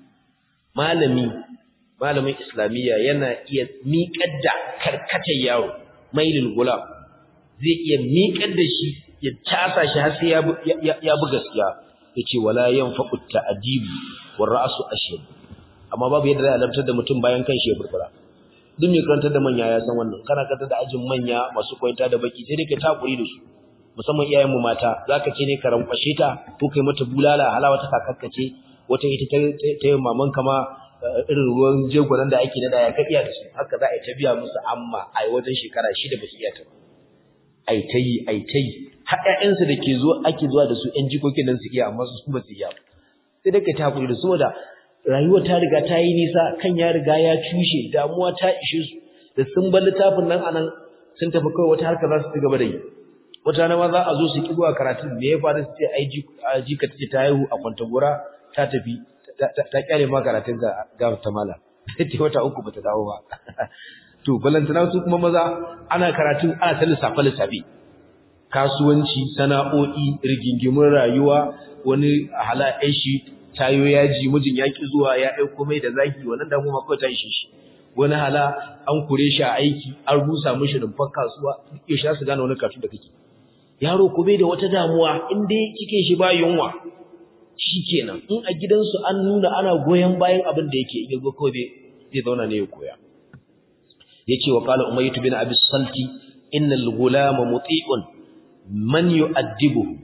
malami malamin islamiyya yana iya miƙar da karkatar yaro mailil gulam zai iya miƙar da shi ya casa shi har sai ya bi gaskiya yace wala yanfaqu ta'dib war ra'su ashir amma babu yadda za a lantar da mutum bayan kan shi ya burbura duk mai karantar da manya ya san wannan kana karantar da ajin manya masu koyanta da baki sai dai ka takuri da su musamman iyayen mu mata zaka ce ne ka rankwashe ta ko kai mata bulala halawa ta kakakkace wata ita ta yi maman kama irin ruwan jegonan da ake nada ya ka iya da su haka za a yi ta biya musu amma a wajen shekara shida ba su iya ta ba ai ta yi ai ta yi har ƴaƴansu da ke zuwa ake zuwa da su ƴan jikokin nan su iya amma su ba su iya sai dai ka ta hakuri da su saboda rayuwa ta riga ta yi nisa kan ya riga ya cushe damuwa ta ishe su da sun bar littafin nan anan sun tafi kawai wata harka za su ci gaba da yi wata rana ma za a zo su ki zuwa karatu me ya faru su ce ai jika tace ta haihu a kwantagora ta tafi ta kyale ma karatun ga ga ta mala ce wata uku bata dawo ba to balantana su kuma maza ana karatu ana ta lissafe lissafe kasuwanci sana'o'i rigingimin rayuwa wani hala shi tayo yaji mijin yaki zuwa ya aiko mai da zaki wannan da kuma kawai ta ishe shi wani hala an kure shi a aiki an rusa mishi rumfar kasuwa ya sha su gane wani karatu da kake yaro ko bai da wata damuwa in dai kike shi ba yunwa shikenan in a gidansu an nuna ana goyen bayan abin da yake iya go kawai zai zauna ne ya koya yace wa qala umayyah bin abi salti innal gulama muti'un man yu'addibuhu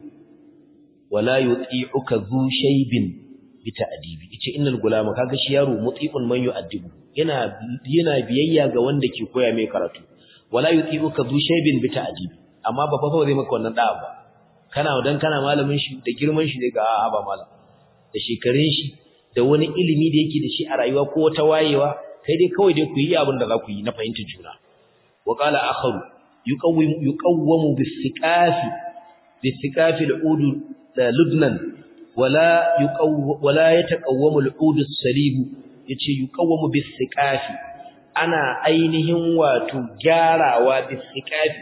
wala yuti'uka dhu shaybin bi ta'dibi yace innal gulama kaga shi yaro muti'un man yu'addibu yana yana biyayya ga wanda ke koya mai karatu wala yuti'uka dhu shaybin bi ta'dibi amma ba fa zai maka wannan da'a ba kana dan kana malamin shi da girman shi ne ga a'a ba malam da shekarun shi da wani ilimi da yake da shi a rayuwa ko wata wayewa kai dai kawai dai ku yi abin da za ku yi na fahimtar juna wa qala akharu yuqawwimu yuqawwamu bis-siqafi bis-siqafi al-ud ludnan wala yuqawwa wala yataqawwamu al-ud as-salib yace yuqawwamu bis-siqafi ana ainihin wato gyarawa bis-siqafi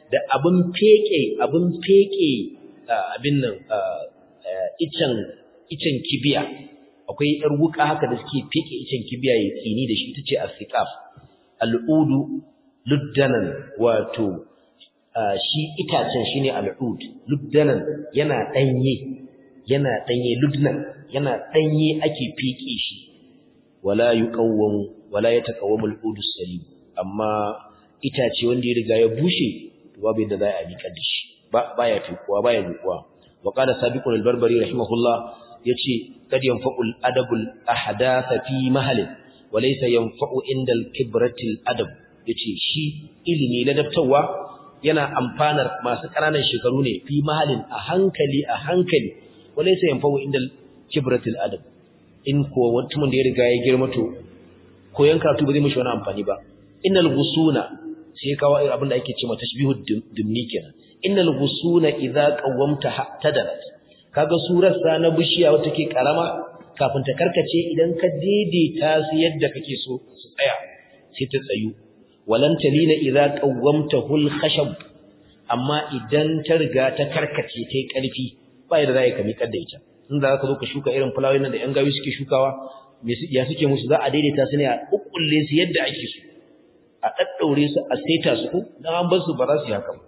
da abin feke abin feke abin nan icen icen kibiya akwai yar wuka haka da suke feke icen kibiya ya tsini da shi ita ce asiqaf al'udu luddanan wato shi itacen shine al'ud luddanan yana danye yana danye ludnan yana danye ake feke shi wala yuqawwamu wala yatakawwamu al'udu salim amma itace wanda ya riga ya bushe babu yadda za a miƙar da shi ba baya fikuwa baya zukuwa wa qala sabiqun al-barbari rahimahullah yace kad yanfa'u al-adabu al-ahdath fi mahal wa laysa yanfa'u inda al-kibrati al-adab yace shi ilimi na daftawa yana amfanar masu ƙananan shekaru ne fi mahalin a hankali a hankali wa laysa yanfa'u inda al-kibrati al-adab in ko mutumin da ya riga ya girma to koyan karatu ba zai mishi wani amfani ba innal ghusuna sai kawo abin da ake cewa tashbihu dimni kenan innal ghusuna idza qawamta tadarat kaga surar sa na bishiya wata ke karama kafin ta karkace idan ka daidaita su yadda kake so su tsaya sai ta tsayu walan talina idza qawamta hul khashab amma idan ta riga ta karkace tai karfi ba yadda za ka miƙar da ita in za ka zo ka shuka irin fulawoyin nan da yan gawi suke shukawa me ya suke musu za a daidaita su ne a ukkulle su yadda ake so a daddaure su a saita su ko dan an bar su ba za su yi haka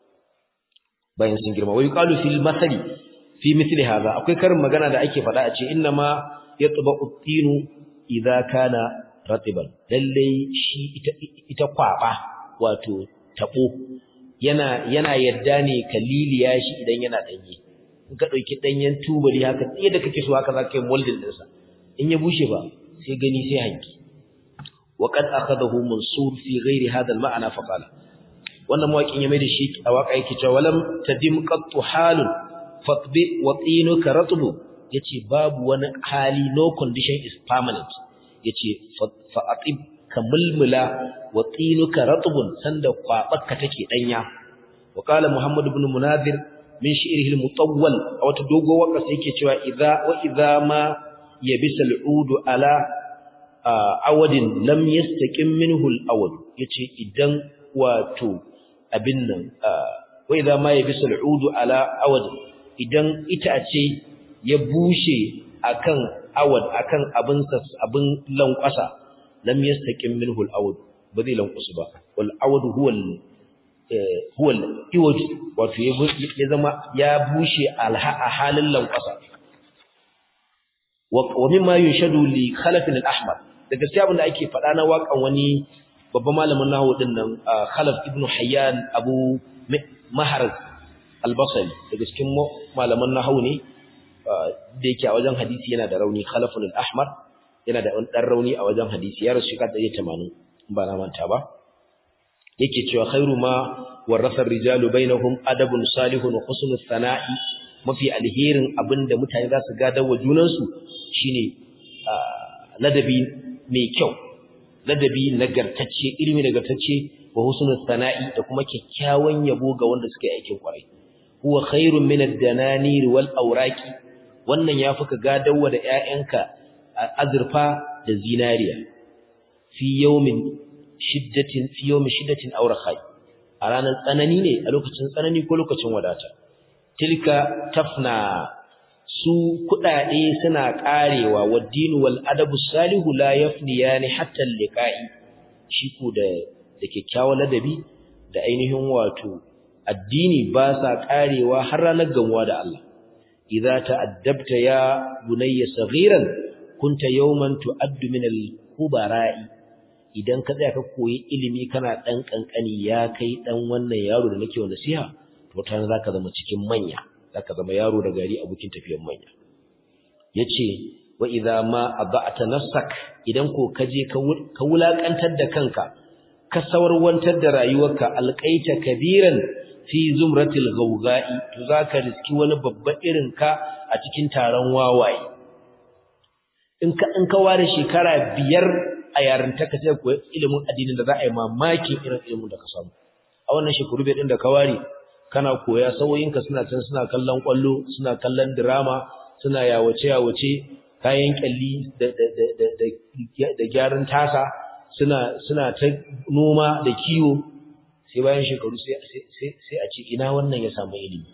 bayan sun girma wai qalu fil masali fi mithli hadha akwai karin magana da ake faɗa a ce inna ma yatba'u tinu idza kana ratiban lalle shi ita ita kwaba wato tabo yana yana yadda ne kaliliya shi idan yana danye in ka dauki danyen tubali haka yadda kake so haka zaka yi molding din sa in ya bushe ba sai gani sai hanki وقد أخذه منصور في غير هذا المعنى فقال wannan mawaƙin ya mai da shi a waƙa yake cewa walam tadim qattu halun fatbi wa tinuka ratbu yace babu wani hali no condition is permanent yace fa atib kamulmula wa tinuka ratbun sanda kwabarka take danya wa qala muhammad ibn munadhir min shi'rihi al-mutawwal a wata dogo waka sai yake cewa idza wa idza ma yabisa al-udu ala awadin lam yastaqim minhu al-awad yace idan wato abin nan wa idza ma yabisa al-udu ala awad idan itace ya bushe akan awad akan abin abin lankwasa lam yastaqim minhu al-awad ba zai lankwasu ba wal awad huwa huwa al-iwaj wato ya zama ya bushe a halin lankwasa wa mimma yunshadu li khalaf al-ahmar da gaskiya abin da ake faɗa na waƙan wani babban malamin nahwu din nan khalaf ibn hayyan abu maharz al-basri daga cikin malaman nahwu ne da yake a wajen hadisi yana da rauni khalafun al-ahmar yana da dan rauni a wajen hadisi ya rasu shekara 180 ba na manta ba yake cewa khairu ma warasa rijalu bainahum adabun salihun wa husnul sana'i mafi alherin abinda mutane za su gada wa junansu shine ladabi mai kyau ladabi nagartacce ilimi nagartacce wa husnul sana'i da kuma kyakkyawan yabo ga wanda suka yi aikin kwarai huwa khairun min ad-dananir wal awraqi wannan yafi ka gadawa da ƴaƴanka azurfa da zinariya fi yawmin shiddatin fi yawmin shiddatin aw rakhai a ranar tsanani ne a lokacin tsanani ko lokacin wadata tilka tafna su kudade suna karewa waddinu wal adabu salihu la yafniyani hatta liqa'i shi ku da da kyakkyawan ladabi da ainihin wato addini ba sa karewa har ranar gamuwa da Allah idza ta'addabta ya bunayya saghiran kunta yawman tu'addu min al-kubara'i idan ka tsaya ka koyi ilimi kana dan kankani ya kai dan wannan yaro da nake wa nasiha to ta zaka zama cikin manya zaka zama yaro da gari abokin tafiyar manya yace wa idza ma adata nafsak idan ko kaje ka wulakantar da kanka ka sawarwantar da rayuwarka alqaita kabiran fi zumratil gawga'i to zaka riski wani babba irin ka a cikin taron wawaye in ka in ka ware shekara biyar a yarinta ka sai koyi ilimin addinin da za a yi mamaki irin ilimin da ka samu a wannan shekaru bai din da ka ware kana koya sawoyinka suna can suna kallon kwallo suna kallon drama suna yawace yawace kayan kyalli da da da da da gyaran tasa suna suna ta noma da kiwo sai bayan shekaru sai a ce ina wannan ya samu ilimi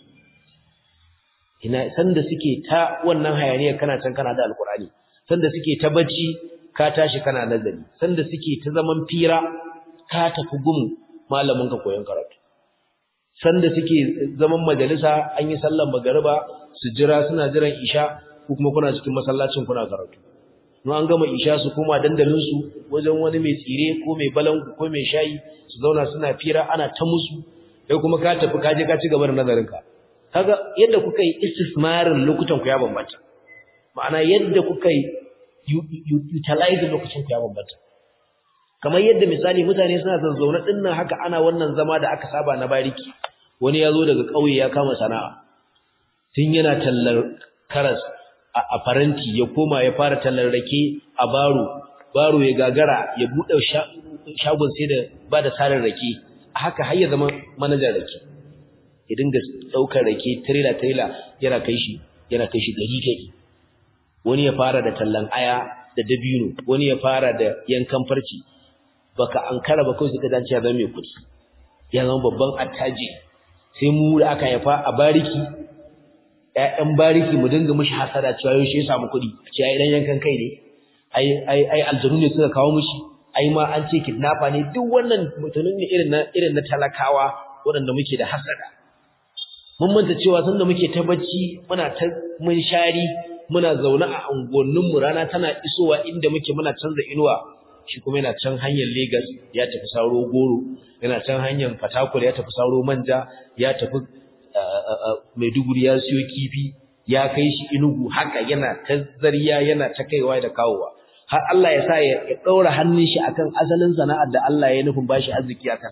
ina sanda suke ta wannan hayaniya kana can kana da alkurani sanda suke ta bacci ka tashi kana nazari sanda suke ta zaman fira ka tafi gum malamin ka koyon karatu sanda suke zaman majalisa an yi sallar magariba su jira suna jiran isha ko kuma kuna cikin masallacin kuna karatu no an gama isha su koma dandalin su wajen wani mai tsire ko mai balangu ko mai shayi su zauna suna fira ana ta musu kai kuma ka tafi ka je ka ci gaba da nazarin ka kaga yadda kuka yi istismarin lokutan ku ya bambanta ma'ana yadda kuka yi utilize lokacin ku ya bambanta kamar yadda misali mutane suna zazzauna dinnan haka ana wannan zama da aka saba na bariki wani ya zo daga ƙauye ya kama sana'a tun yana tallar karas a faranti ya koma ya fara tallar rake a baro baro ya gagara ya buɗe shagon sai da ba da sarin rake a haka har ya zama manajan rake ya dinga ɗaukar rake tirela tirela yana kai shi yana kai shi gari gari wani ya fara da tallan aya da dabino wani ya fara da yankan farci baka ankara ba kawai suka dace ya zama mai kuɗi ya zama babban attaji sai mu da aka haifa a bariki ƴaƴan bariki mu dinga mishi hasada cewa yau shi ya samu kuɗi ce ai dan yankan kai ne ai ai ai aljanu ne suka kawo mishi ai ma an ce kidnapper ne duk wannan mutumin ne irin na irin na talakawa waɗanda muke da hasada mun manta cewa sanda muke ta bacci muna ta mun shari muna zaune a unguwannin mu rana tana isowa inda muke muna canza inuwa shi kuma yana can hanyar Lagos ya tafi saro goro yana can hanyar Fatakwal ya tafi saro manja ya tafi Maiduguri ya siyo kifi ya kai shi Enugu haka yana ta zariya yana ta kaiwa da kawowa har Allah ya sa ya daura hannun shi akan asalin sana'ar da Allah ya nufin bashi arziki akan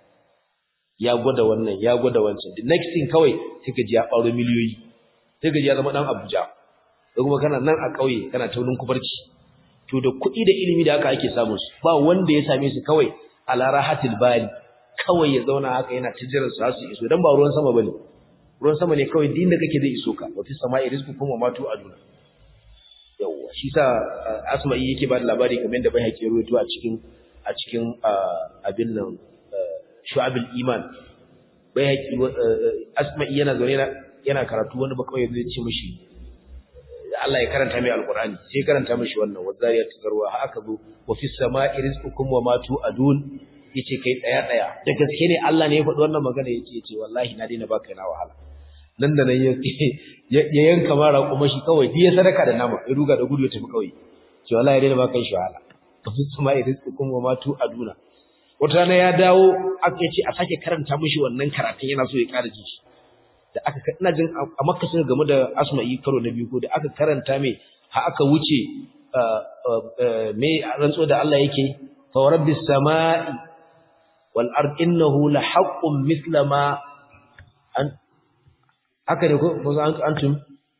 ya gwada wannan ya gwada wancan the next thing kawai sai ka ji ya faro miliyoyi sai ka ji ya zama dan Abuja da kuma kana nan a kauye kana taunin kubarci to da kuɗi da ilimi da haka ake samun su ba wanda ya same su kawai ala rahatil bali kawai ya zauna haka yana ta jiran su su iso dan ba ruwan sama bane ruwan sama ne kawai din da kake zai iso ka wa fi sama'i rizqukum wa matu aduna yawa shi sa asma'i yake ba da labari kamar yadda bai haƙi ruwaito a cikin a cikin abin nan shu'abul iman bai haƙi asma'i yana zaune yana karatu wani ba kawai zai ce mishi Allah ya karanta mai alqur'ani sai karanta mishi wannan wazariyat zarwa ha aka zo wa fis sama'i rizqukum wa ma tu'adun yace kai tsaya tsaya da gaske ne Allah ne ya faɗi wannan magana yace yace wallahi na daina baka na wahala nan da nan ya yanka mara kuma shi kawai ya sadaka da nama ya ruga da gudu ya tafi kawai ce wallahi ya daina baka shi wahala wa fis sama'i rizqukum wa ma tu'aduna wata rana ya dawo aka ce a sake karanta mishi wannan karatun yana so ya ƙara ji shi da aka ina jin a makka suka game da asma'i karo na biyu ko da aka karanta mai ha aka wuce me rantso da Allah yake fa rabbis samai wal ard innahu la haqqun mithla ma an haka ne ko antum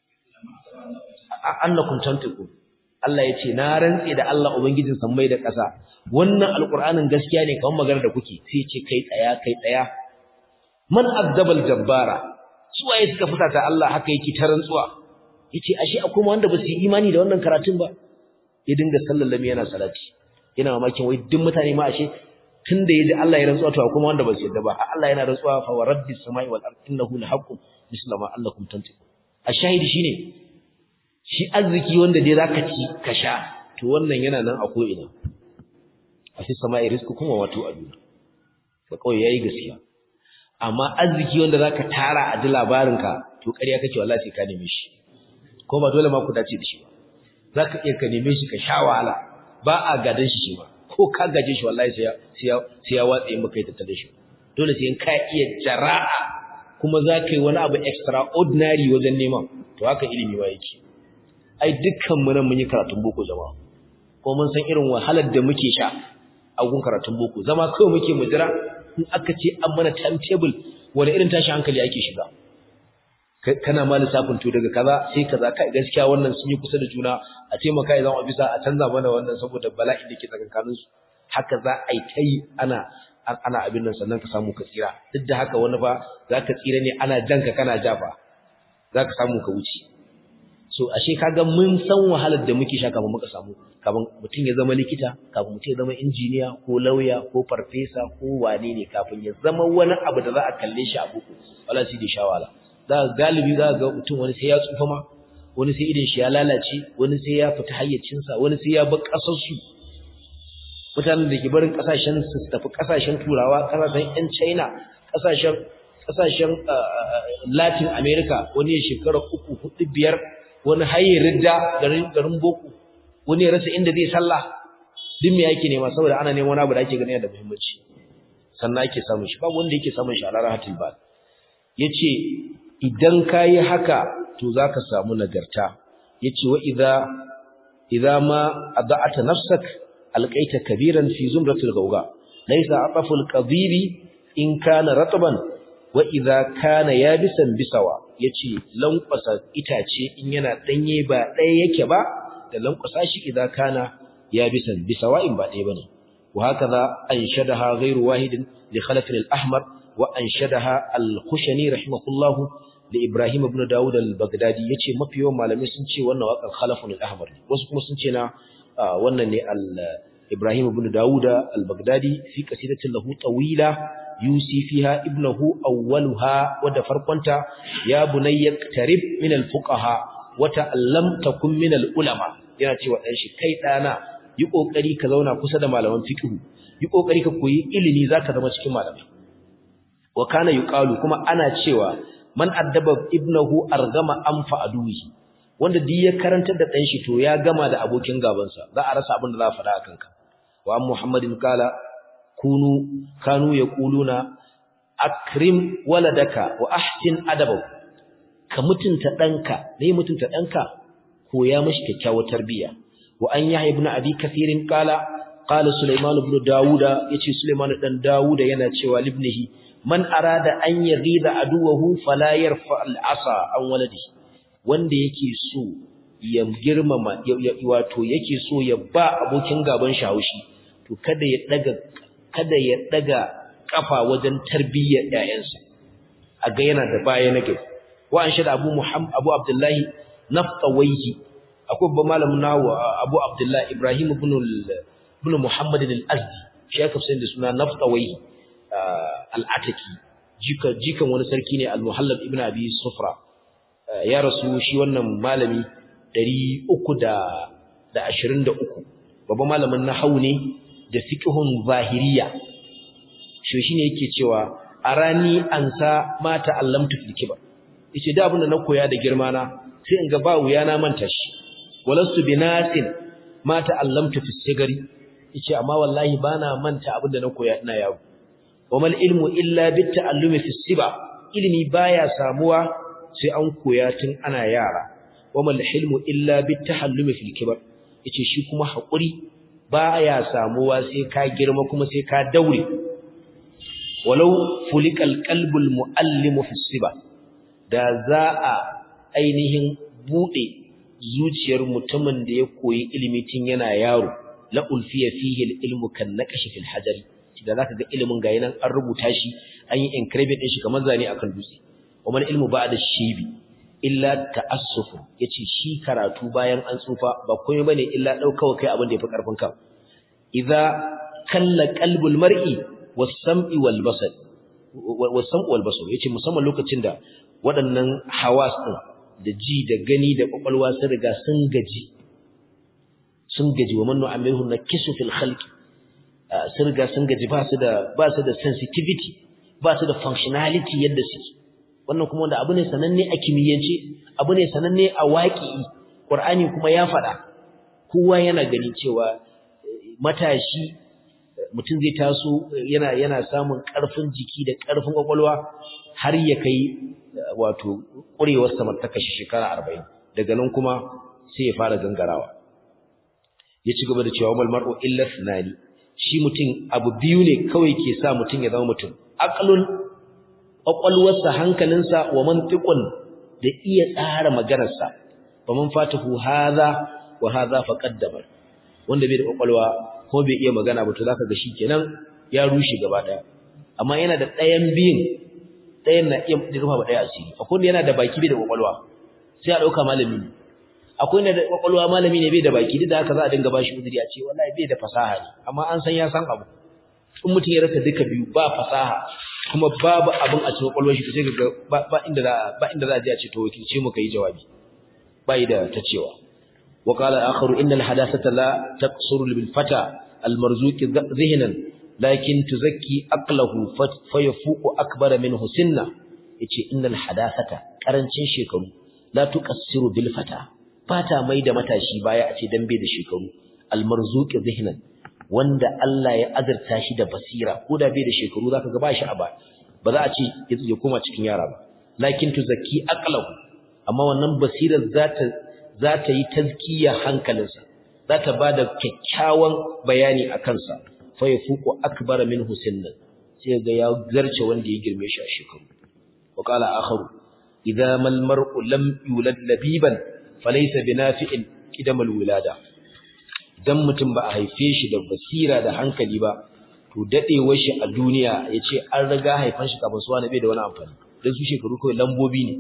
annakum tantiqu Allah yace na rantse da Allah ubangijin sammai da ƙasa wannan alqur'anin gaskiya ne kamar magana da kuke sai ce kai tsaya kai tsaya man azdabal jabbara suwaye suka fusata Allah haka yake ta rantsuwa yace ashe akwai wanda ba su yi imani da wannan karatun ba ya dinga sallallami yana salati yana mamakin wai duk mutane ma ashe tunda yaji Allah ya rantsuwa to akwai wanda ba su yadda ba Allah yana rantsuwa fa warabbis samai wal ard innahu lahaqqun misla ma allakum tantiqun ashahidi shine shi arziki wanda dai zaka ci ka sha to wannan yana nan a ko ina a fi samai rizqukum wa watu aduna to kawai yayi gaskiya amma arziki wanda zaka tara a ji labarinka to ƙarya kake wallahi sai ka neme shi ko ba dole ma ku dace da shi ba zaka iya ka neme shi ka sha wahala ba a gadan shi shi ba ko ka gaje shi wallahi sai sai sai ya watsa maka ita ta da shi dole sai ka iya jara'a kuma zaka yi wani abu extraordinary wajen neman to haka ilimi ba yake ai dukkan mu nan mun yi karatun boko jama'a ko mun san irin wahalar da muke sha a gun karatun boko zama kawai muke mu jira in aka ce an mana timetable wani irin tashi hankali ake shiga kana ma lissafin to daga kaza sai kaza kai gaskiya wannan sun yi kusa da juna a taimaka idan bisa a canza mana wannan saboda bala'i da ke tsakankanin su haka za a yi ta yi ana ana abin nan sannan ka samu ka tsira duk da haka wani fa za ka tsira ne ana janka kana jafa za ka samu ka wuce so ashe kaga mun san wahalar da muke sha kafin muka samu kafin mutum ya zama likita kafin mutum ya zama injiniya ko lauya ko farfesa ko wane ne kafin ya zama wani abu da za a kalle shi a buku wala sai da shawala za ga galibi za ga mutum wani sai ya tsufa ma wani sai idan shi ya lalace wani sai ya fita hayyacinsa wani sai ya bar kasar su mutanen da ke barin kasashen su tafi kasashen turawa kasashen yan china kasashen kasashen latin america wani ya shekara uku hudu biyar wani haye ridda garin garin boko wani ya rasa inda zai sallah duk me yake nema saboda ana neman wani abu da ake ganin da muhimmanci sannan ake samun shi babu wanda yake samun shi a ranar hatil ba yace idan kayi haka to zaka samu nagarta yace wa idza idza ma adata nafsak alqaita kabiran fi zumratil gawga laysa ataful qadiri in kana ratban wa idza kana yabisan bisawa yace lankwasa itace in yana danye ba ɗaya yake ba da lankwasa shi idza kana yabisan bisawa in ba ɗaya bane wa hakaza anshadaha ghayru wahidin li khalaf al-ahmar wa anshadaha al-khushani rahimahullahu li ibrahim ibn daud al-baghdadi yace mafi yawan malamai sun ce wannan waƙar khalafun al-ahmar wasu kuma sun ce na wannan ne al ibrahim ibn daud al-baghdadi fi qasidatin lahu tawila yusi fiha ibnahu awwaluha wadda farkonta ya bunayya tarib min alfuqaha wa ta'allam takun min alulama yana cewa dan shi kai dana yi kokari ka zauna kusa da malaman fiqh yi kokari ka koyi ilimi zaka zama cikin malamai wa kana yuqalu kuma ana cewa man addaba ibnahu argama anfa aduhi wanda duk ya karantar da dan shi to ya gama da abokin gabansa za a rasa abin da za a faɗa akan ka wa muhammadin kala kunu kanu yaquluna akrim waladaka wa ahsin adabahu ka mutunta danka dai mutunta danka koya mishi kyakkyawar tarbiyya wa an yahya ibn abi kathirin qala qala sulaiman ibn dauda yace sulaiman dan dauda yana cewa libnihi man arada an yaghida aduwahu fala yarfa al-asa an waladi wanda yake so ya girmama wato yake so ya ba abokin gaban shi haushi to kada ya daga kada ya daga kafa wajen tarbiyyar ƴaƴansa a ga yana da baya na gari wa an shada Abu Muhammad Abu Abdullahi Naftawayhi akwai babban malamin nawa Abu Abdullahi Ibrahim ibn ibn Muhammad al-Azdi shi aka fi da suna Naftawayhi al-Ataki jika jikan wani sarki ne al-Muhallab ibn Abi Sufra ya rasu shi wannan malami 323 babban malamin nahwu ne da fiqhun zahiriya shi shine yake cewa arani ansa mata allamtu fil kibar yace da abin da na koya da girma na sai in ga ba wuya na manta shi walastu binasin mata allamtu fis sigari yace amma wallahi bana manta abin da na koya ina yawo wamal ilmu illa bit ta'allumi fis siba ilimi baya samuwa sai an koya tun ana yara wamal hilmu illa bit tahallumi fil kibar yace shi kuma hakuri baya samuwa sai ka girma kuma sai ka daure walau fulikal qalbul muallimu fi siba da za a ainihin bude zuciyar mutumin da ya koyi ilimi tun yana yaro la ulfiya fihi ilmu kan naqashi fil hajari da zaka ga ilimin ga yanan an rubuta shi an yi engraving din shi kamar zane akan dutse wa ilmu ba'da shibi illa ta'assuf yace shi karatu bayan an tsufa ba komai bane illa daukawa kai abin da yafi karfin ka idza kalla qalbul mar'i was-sam'i wal-basar was-sam'u wal-basar yace musamman lokacin da waɗannan hawas din da ji da gani da kwakwalwa sun riga sun gaji sun gaji wa mannu amiru nakisu fil khalqi sun riga sun gaji ba su da ba su da sensitivity ba su da functionality yadda suke wannan kuma wanda abu ne sananne a kimiyyance abu ne sananne a waƙi Qur'ani kuma ya faɗa kowa yana gani cewa matashi mutum zai taso yana yana samun ƙarfin jiki da ƙarfin kwakwalwa har ya kai wato ƙurewar samartaka shi shekara 40 daga nan kuma sai ya fara gangarawa ya ci gaba da cewa mal mar'u illa thnani shi mutum abu biyu ne kawai ke sa mutum ya zama mutum aqlun kwakwalwarsa hankalinsa wa mantiqun da iya tsara maganarsa fa man fatahu hadha wa hadha faqaddama wanda bai da kwakwalwa ko bai iya magana ba to zaka ga shikenan ya rushe gaba daya amma yana da ɗayan biyun ɗayan na iya rufa ba ɗaya asiri akwai wanda yana da baki bai da kwakwalwa sai a ɗauka malami ne akwai na da kwakwalwa malami ne bai da baki duk da haka za a dinga bashi uzuri a ce wallahi bai da fasaha ne amma an san ya san abu in mutum ya rasa duka biyu ba fasaha kuma babu abin a cikin kwakwalwar shi sai ga ba inda za ba inda za a je a ce to wakilce mu kai jawabi bai da ta cewa wa qala akharu innal hadathata la taqsuru bil fata al marzuq zihnan lakin tuzakki aqlahu fa yafuqu akbara minhu sinna yace innal hadathata karancin shekaru la tuqassiru bil fata fata mai da matashi baya a ce dan bai da shekaru al marzuq zihnan wanda Allah ya azurta shi da basira ko da bai da shekaru zaka ga bashi a ba ba za a ce ya koma cikin yara ba lakin tuzakki aqlahu amma wannan basirar zata zata yi tazkiya hankalinsa zata bada kyakkyawan bayani a kansa fa yafuqu akbar min husinna sai ga ya zarce wanda ya girme shi a shekaru wa qala akharu idza mal mar'u lam yulad labiban falaysa binafi'in kidamal wilada dan mutum ba a haife shi da basira da hankali ba to dadewar shi a duniya yace an riga haifan shi kafin suwa na bai da wani amfani dan su shekaru kawai lambobi ne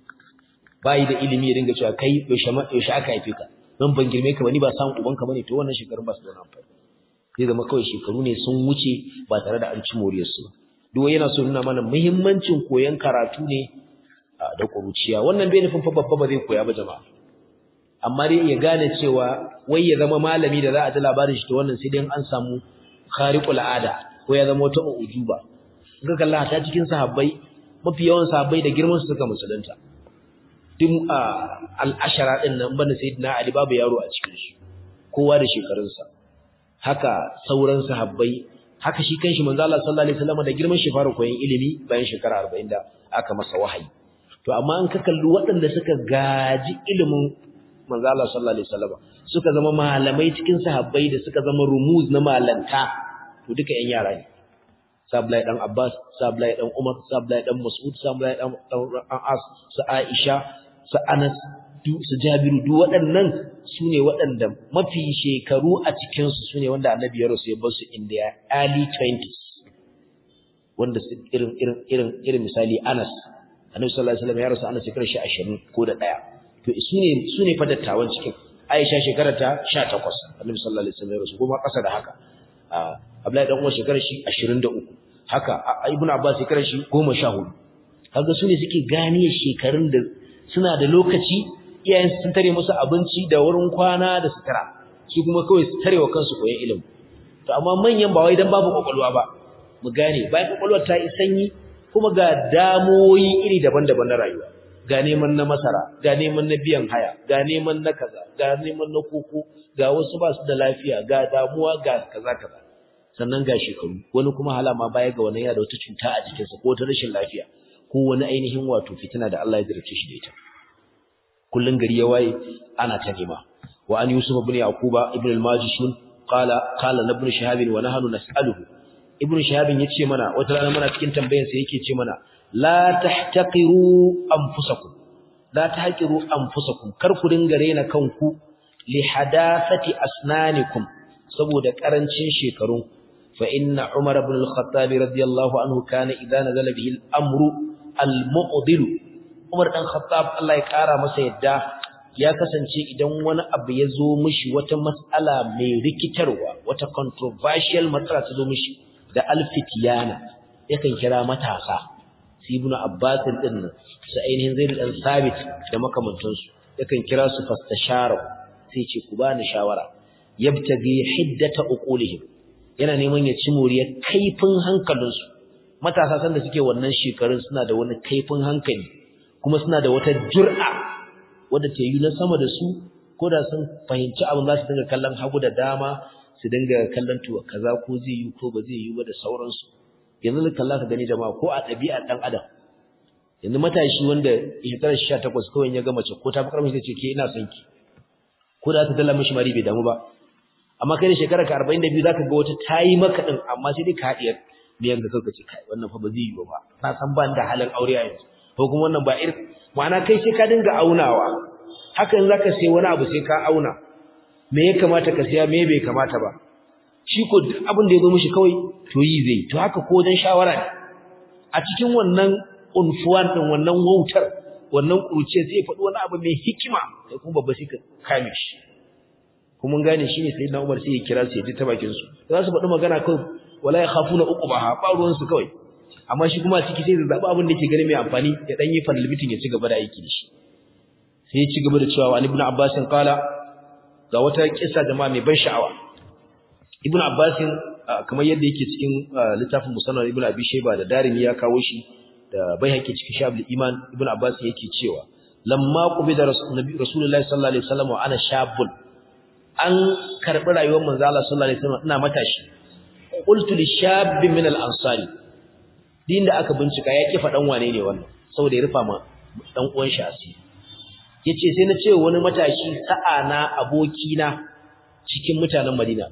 bai da ilimi ya dinga cewa kai yaushe ma yaushe aka haife ka dan ban girme ka ba ni ba san uban ka bane to wannan shekarun ba su da wani amfani sai zama kawai shekaru ne sun wuce ba tare da an ci moriyar su duk yana so nuna mana muhimmancin koyon karatu ne da kuruciya wannan bai nufin fa babba ba zai koya ba jama'a amma dai ya gane cewa wai ya zama malami da za a ji labarin shi ta wannan sai dai an samu khariqul ada ko ya zama wata ujuba in ka kalla ta cikin sahabbai mafi yawan sahabbai da girman su suka musulunta duk al-ashara din nan banda sayyidina ali babu yaro a cikin su kowa da shekarunsa haka sauran sahabbai haka shi kanshi manzo Allah sallallahu alaihi wasallam da girman shi fara koyon ilimi bayan shekara 40 da aka masa wahayi to amma an ka kalli waɗanda suka gaji ilimin manzo Allah sallallahu alaihi wasallam suka zama malamai cikin sahabbai da suka zama rumuz na malanta to duka ƴan yara ne Sablai dan Abbas Sablai dan Umar Sablai dan Mas'ud Sablai dan As su Aisha su Anas su Jabiru duk waɗannan sune waɗanda mafi shekaru a cikin su sune wanda Annabi ya rasu ya bar su in their early 20s wanda irin irin irin irin misali Anas Annabi sallallahu alaihi wasallam ya rasu Anas shekarar shi 20 ko da ɗaya. to su ne su ne fadattawan cikin Aisha shekarar ta 18 Annabi sallallahu alaihi wasallam ya rasu kuma ƙasa da haka Abdullahi dan Umar shekarar shi 23 haka Ibn Abbas shekarar shi 14 kaga su ne suke gane shekarun da suna da lokaci iyayen sun tare musu abinci da wurin kwana da sutura su kuma kawai su tarewa kansu koyon ilimi to amma manyan ba wai dan babu kokolwa ba mu gane bayan kokolwar ta yi sanyi kuma ga damoyi iri daban-daban na rayuwa ga neman na masara ga neman na biyan haya ga neman na kaza ga neman na koko ga wasu ba su da lafiya ga damuwa ga kaza kaza sannan ga shekaru wani kuma halama baya ga wani yana da wata cuta a jikinsa ko ta rashin lafiya ko wani ainihin wato fitina da Allah ya zarce shi da ita kullun gari ya waye ana ta nema wa an yusuf ibn yaquba ibn al-majishun qala qala ibn shihab wa nahnu nas'aluhu ibn shihab yace mana wata rana muna cikin tambayar sa yake ce mana la tahtaqiru anfusakum la tahqiru anfusakum kar ku dinga rena kanku li hadathati asnanikum saboda karancin shekaru fa inna umar ibn al-khattab radiyallahu anhu kana idza nazala bihi al-amru al-mu'dil umar dan khattab Allah ya kara masa yadda ya kasance idan wani abu ya zo mishi wata mas'ala mai rikitarwa wata controversial matsala ta zo mishi da alfitiyana yakan kira matasa su ibnu abbas din nan su ainihin zaid dan sabit da makamantansu yakan kira su fastashara sai ce ku bani shawara yabtagi hiddata uqulihim yana neman ya ci moriyar kaifin hankalinsu matasa san da suke wannan shekarun suna da wani kaifin hankali kuma suna da wata jur'a wadda ta yi na sama da su ko da sun fahimci abin za su dinga kallon hagu da dama su dinga kallon to kaza ko zai yi ko ba zai yi ba da sauransu yanzu da kalla ka gani jama'a ko a ɗabi'ar ɗan adam yanzu matashi wanda shekarar sha takwas kawai ya ga mace ko ta fi ƙarfi ta ce ke ina son ki ko da ta dala mishi mari bai damu ba amma kai da shekarar ka arba'in da biyu za ka ga wata ta yi maka ɗin amma sai dai ka haɗiyar miyan ga kawai ce kai wannan fa ba zai yi ba na san ban da halin aure a yanzu ko kuma wannan ba irin ma'ana kai sai ka dinga aunawa hakan za ka sai wani abu sai ka auna me ya kamata ka siya me bai kamata ba shi ko duk abin da ya zo mishi kawai to yi zai to haka ko wajen shawara ne a cikin wannan unfuwan din wannan wautar wannan kuruce sai ya faɗi wani abu mai hikima sai kuma babba sai ka kame shi kuma mun gane shine sayyidina Umar sai ya kira su ya ji ta bakin su za su faɗi magana kawai wala ya khafuna uqbaha ba ruwan su kawai amma shi kuma ciki sai zaɓi abin da yake gani mai amfani ya dan yi fadlibitin ya ci gaba da aiki da shi sai ya ci gaba da cewa an ibnu abbas qala ga wata kissa jama'a mai ban sha'awa ibnu abbas kamar yadda yake cikin littafin musannad ibnu abi shayba da darimi ya kawo shi da bai haƙi cikin shabul iman ibnu abbas yake cewa lamma qubida rasulullahi sallallahu alaihi wasallam ana shabun an karbi rayuwar manzo Allah sallallahu alaihi wasallam ina matashi qultu lishabbi min al-ansari din da aka bincika ya kifa dan wane ne wannan saboda ya rufa ma dan uwan shi asiri yace sai na ce wani matashi sa'a na aboki na cikin mutanen Madina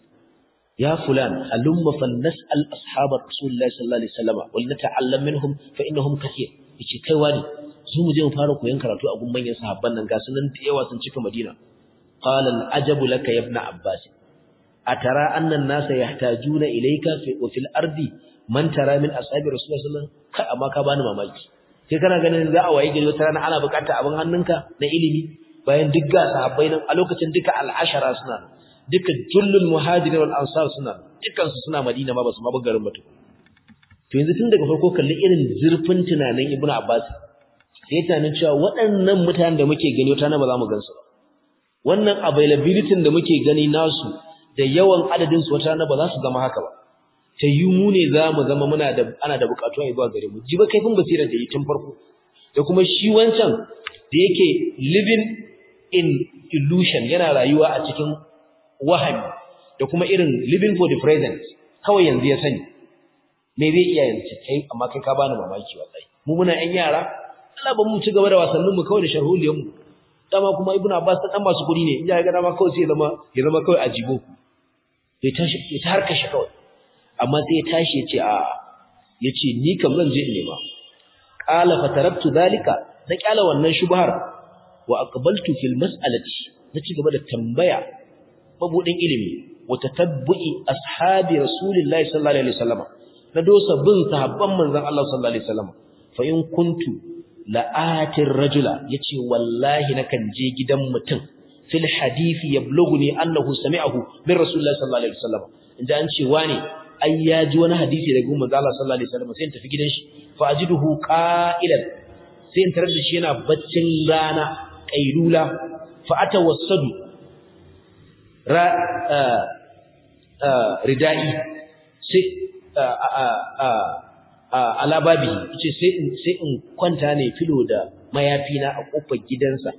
ya fulan halumma fan nas'al ashabar rasulullahi sallallahu alaihi wasallam wal nata'allam minhum fa innahum kathir yace kai wani su mu je mu fara koyon karatu a gun manyan sahabban nan ga sunan da yawa sun cika Madina qala al-ajabu laka ya ibn abbas atara anna an-nasa yahtajuna ilayka fi wa fil ardi man tara min ashabi rasulullahi sallallahu alaihi wasallam kai amma ka bani mamaki kai kana ganin za a waye gari wata rana ana bukata abin hannunka na ilimi bayan duk ga sahabbai nan a lokacin duka al-ashara suna duka jullul muhajirin wal ansar suna dukkan su suna madina ma basu ma garin mutum to yanzu tun daga farko kalli irin zurfin tunanin ibnu abbas sai tunanin cewa waɗannan mutanen da muke gani wata na ba za mu gansu ba wannan availability da muke gani nasu da yawan adadin su wata na ba za su zama haka ba ta yi mu ne za mu zama muna da ana da bukatuwa zuwa gare mu ji ba kaifin basirar da yi tun farko da kuma shi wancan da yake living in illusion yana rayuwa a cikin wahami da kuma irin living for the present kawai yanzu ya sani me zai iya yanzu kai amma kai ka bani mamaki wallahi mu muna ƴan yara Allah ba mu ci gaba da wasannin mu kawai da sharholiyar mu dama kuma ibnu abbas ta dan masu kudi ne in ya ga dama kawai sai ya zama ya zama kawai ajibo ya tashi ya tarka shi kawai amma sai ya tashi ya ce a yace ni kam zan je in nema qala fataraktu zalika na kyala wannan shubhar wa aqbaltu fil mas'alati na ci gaba da tambaya mabudin ilimi wa tatabbu'i ashabi rasulillahi sallallahu alaihi wasallam na dosa bin sahabban manzon Allah sallallahu alaihi wasallam fa in kuntu la'atir rajula yace wallahi nakan je gidan mutum fil hadisi yablughuni annahu sami'ahu min rasulillahi sallallahu alaihi wasallam inda an ce wani ai ya ji wani hadisi daga manzon Allah sallallahu alaihi wasallam sai in tafi gidan shi fa ajiduhu qa'ilan sai in tarar da shi yana baccin rana qailula fa atawassadu ridai sai ala babi yace sai in sai in kwanta ne filo da mayafi na a kofar gidansa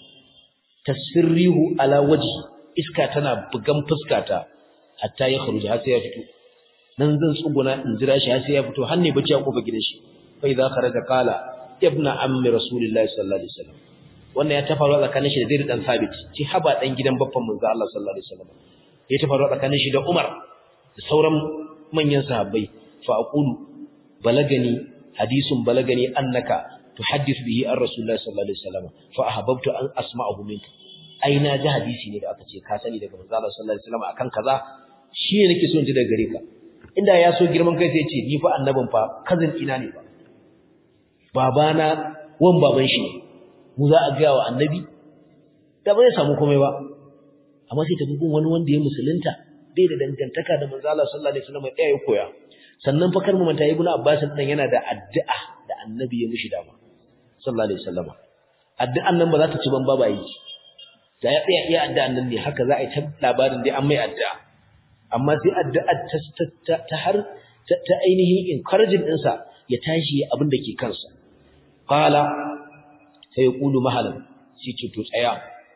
tasfirrihu ala waji iska tana bugan fuskata hatta ya kharuja har sai ya fito nan zan tsuguna in jira shi har sai ya fito har ne bace a kofar gidan shi fa idza kharaja qala ibna ammi rasulillahi sallallahu alaihi wasallam wannan ya tafaru tsakanin shi da Zaid dan Sabit ci haba dan gidan babban manzo Allah sallallahu alaihi wasallam ya tafaru tsakanin shi da Umar da sauran manyan sahabbai fa aqulu balagani hadisun balagani annaka tuhaddith bihi ar rasulullah sallallahu alaihi wasallam fa ahbabtu an asma'ahu minka ai na ji hadisi ne da aka ce ka sani daga manzo Allah sallallahu alaihi wasallam akan kaza shi ne nake so in ji daga gare ka inda ya so girman kai sai ya ce ni fa annabin fa kazin ina ne ba babana wan baban shi ne mu za a gaya wa annabi da ba zai samu komai ba amma sai tafi gun wani wanda ya musulunta bai da dangantaka da manzo Allah sallallahu alaihi wasallam ya koya sannan fa kar mu manta ibnu abbas din yana da addu'a da annabi ya mishi dama sallallahu alaihi wasallam addu'an nan ba za ta ci ban ba yi da ya tsaya iya addu'an nan ne haka za a yi ta labarin dai an mai addu'a amma sai addu'a ta ta har ta ainihin encouraging ɗinsa ya tashi abin da ke kansa qala sai ya kulu mahalan shi ce to tsaya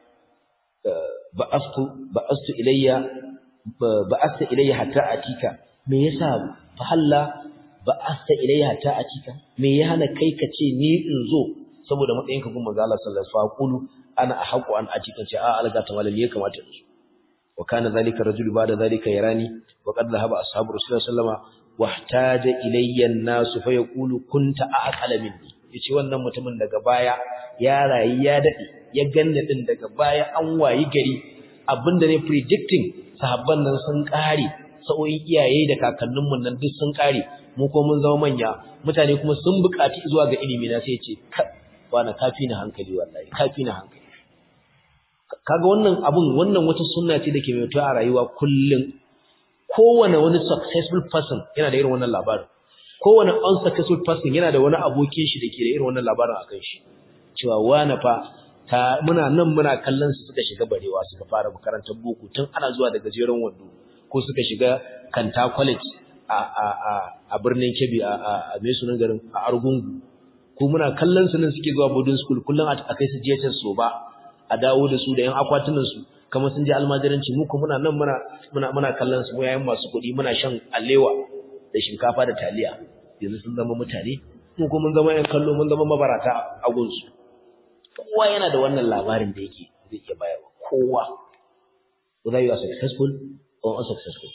ba'astu ba'astu ilayya ba'asta ilayya hatta atika me yasa fa halla ba'asta ilayya hatta atika me ya hana kai ka ce ni in zo saboda matsayin ka kuma manzo Allah sallallahu alaihi wasallam qulu ana ahqu an atika ce a alga ta malami ya kamata in zo wa kana zalika rajulu ba'da zalika yarani wa qad dhahaba ashabu rasulullahi sallallahu alaihi wasallam wahtaja ilayya an-nas fa yaqulu kunta aqala minni yace wannan mutumin daga baya ya rayi ya dade ya ganna din daga baya an wayi gari abinda ne predicting sahabban nan sun kare sa'o'in iyaye da kakannin mun nan duk sun kare mu ko mun zama manya mutane kuma sun buƙaci zuwa ga ilimi na sai yace wani kafi na hankali wallahi kafi na hankali kaga wannan abun wannan wata sunna ce dake mai a rayuwa kullum kowane wani successful person yana da irin wannan labarin kowane unsuccessful person yana da wani abokin shi dake da irin wannan labarin akan shi cewa wani fa ta muna nan muna kallon su suka shiga barewa suka fara makarantar boko tun ana zuwa daga gajeren wando ko suka shiga kanta college a a a a birnin Kebbi a a a mai sunan garin a Argungu ko muna kallon su nan suke zuwa boarding school kullun a kai su jiyatar so ba a dawo da su da yan akwatunan su kamar sun je almajiranci mu ko muna nan muna muna muna kallon su mu yayin masu kuɗi muna shan alewa da shinkafa da taliya yanzu sun zama mutane mu ko mun zama yan kallo mun zama mabarata a gunsu kowa yana da wannan labarin da yake zai iya bayarwa kowa whether you are successful or unsuccessful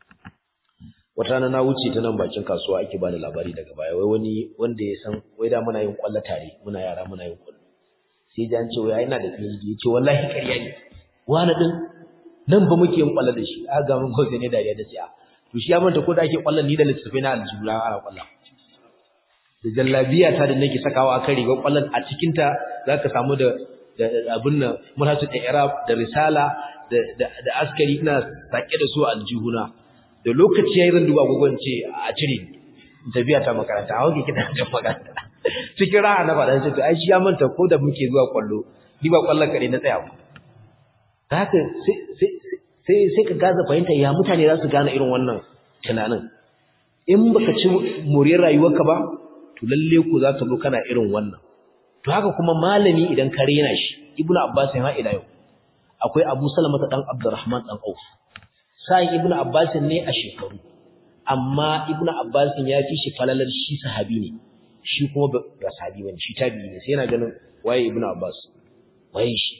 wata rana na wuce ta nan bakin kasuwa ake bani labari daga baya wai wani wanda ya san wai da muna yin kwallo tare muna yara muna yin kwallo sai ji an ce wai ina da PhD ya ce wallahi ƙarya ne wani din nan ba muke yin kwallo da shi a ga mun gobe ne dariya da ce a to shi ya manta ko da ake kwallon ni da littattafai na aljura ana kwallon da jallabiya ta da nake sakawa akan rigar kwallon a cikin ta zaka samu da abin nan mutatu da irab da risala da da askari ina sake da su a aljihuna da lokaci yayin zan duba gogon ce a cire tafiya ta makaranta a wanke kina ta makaranta cikin raha na faɗa ce to ai shi ya manta ko da muke zuwa kwallo ni ba kwallon kare na tsaya ba haka sai sai sai ka gaza fahimta ya mutane za su gane irin wannan tunanin in baka ci moriyar rayuwarka ba to lalle ku za ka zo kana irin wannan to haka kuma malami idan ka rena shi ibnu abbas ya ila yau akwai abu salama dan abdurrahman dan auf sai ibnu abbas ne a shekaru amma ibnu abbas ya fi shi falalar shi sahabi ne shi kuma ba sahabi bane shi tabi'i ne sai yana ganin waye ibnu abbas waye shi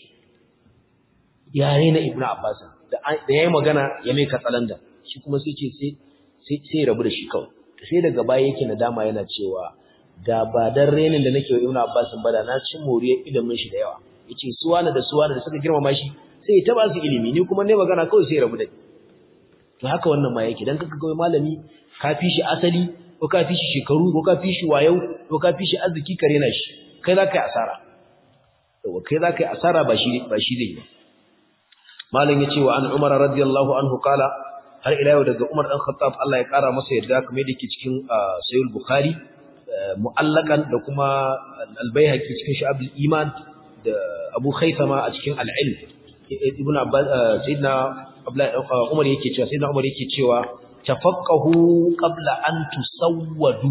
ya rena ibnu abbas da yayi magana ya mai katsalanda shi kuma sai ce sai sai rabu da shi kawai sai daga baya yake nadama yana cewa da ba dan renin da nake wa Ibn Abbas ba da na ci moriyar ilimin shi da yawa yace su wani da su wani da suka girmama shi sai ta ba su ilimi ni kuma ne magana kawai sai rabu da ni to haka wannan ma yake dan kaka ga malami ka fi shi asali ko ka fi shi shekaru ko ka fi shi wayau ko ka fi shi arziki ka rena shi kai za ka yi asara to kai za ka yi asara ba shi ba shi zai malam yace wa an Umar radiyallahu anhu kala har ila yau daga Umar dan Khattab Allah ya kara masa yarda kamar yadda yake cikin Sahih Bukhari mu'allakan da kuma al-Baihaqi cikin Shu'abul Iman da Abu Khaythama a cikin al-Ilm Ibn Abbas Sayyidina Umar yake cewa Sayyidina Umar yake cewa tafaqahu qabla an tusawwadu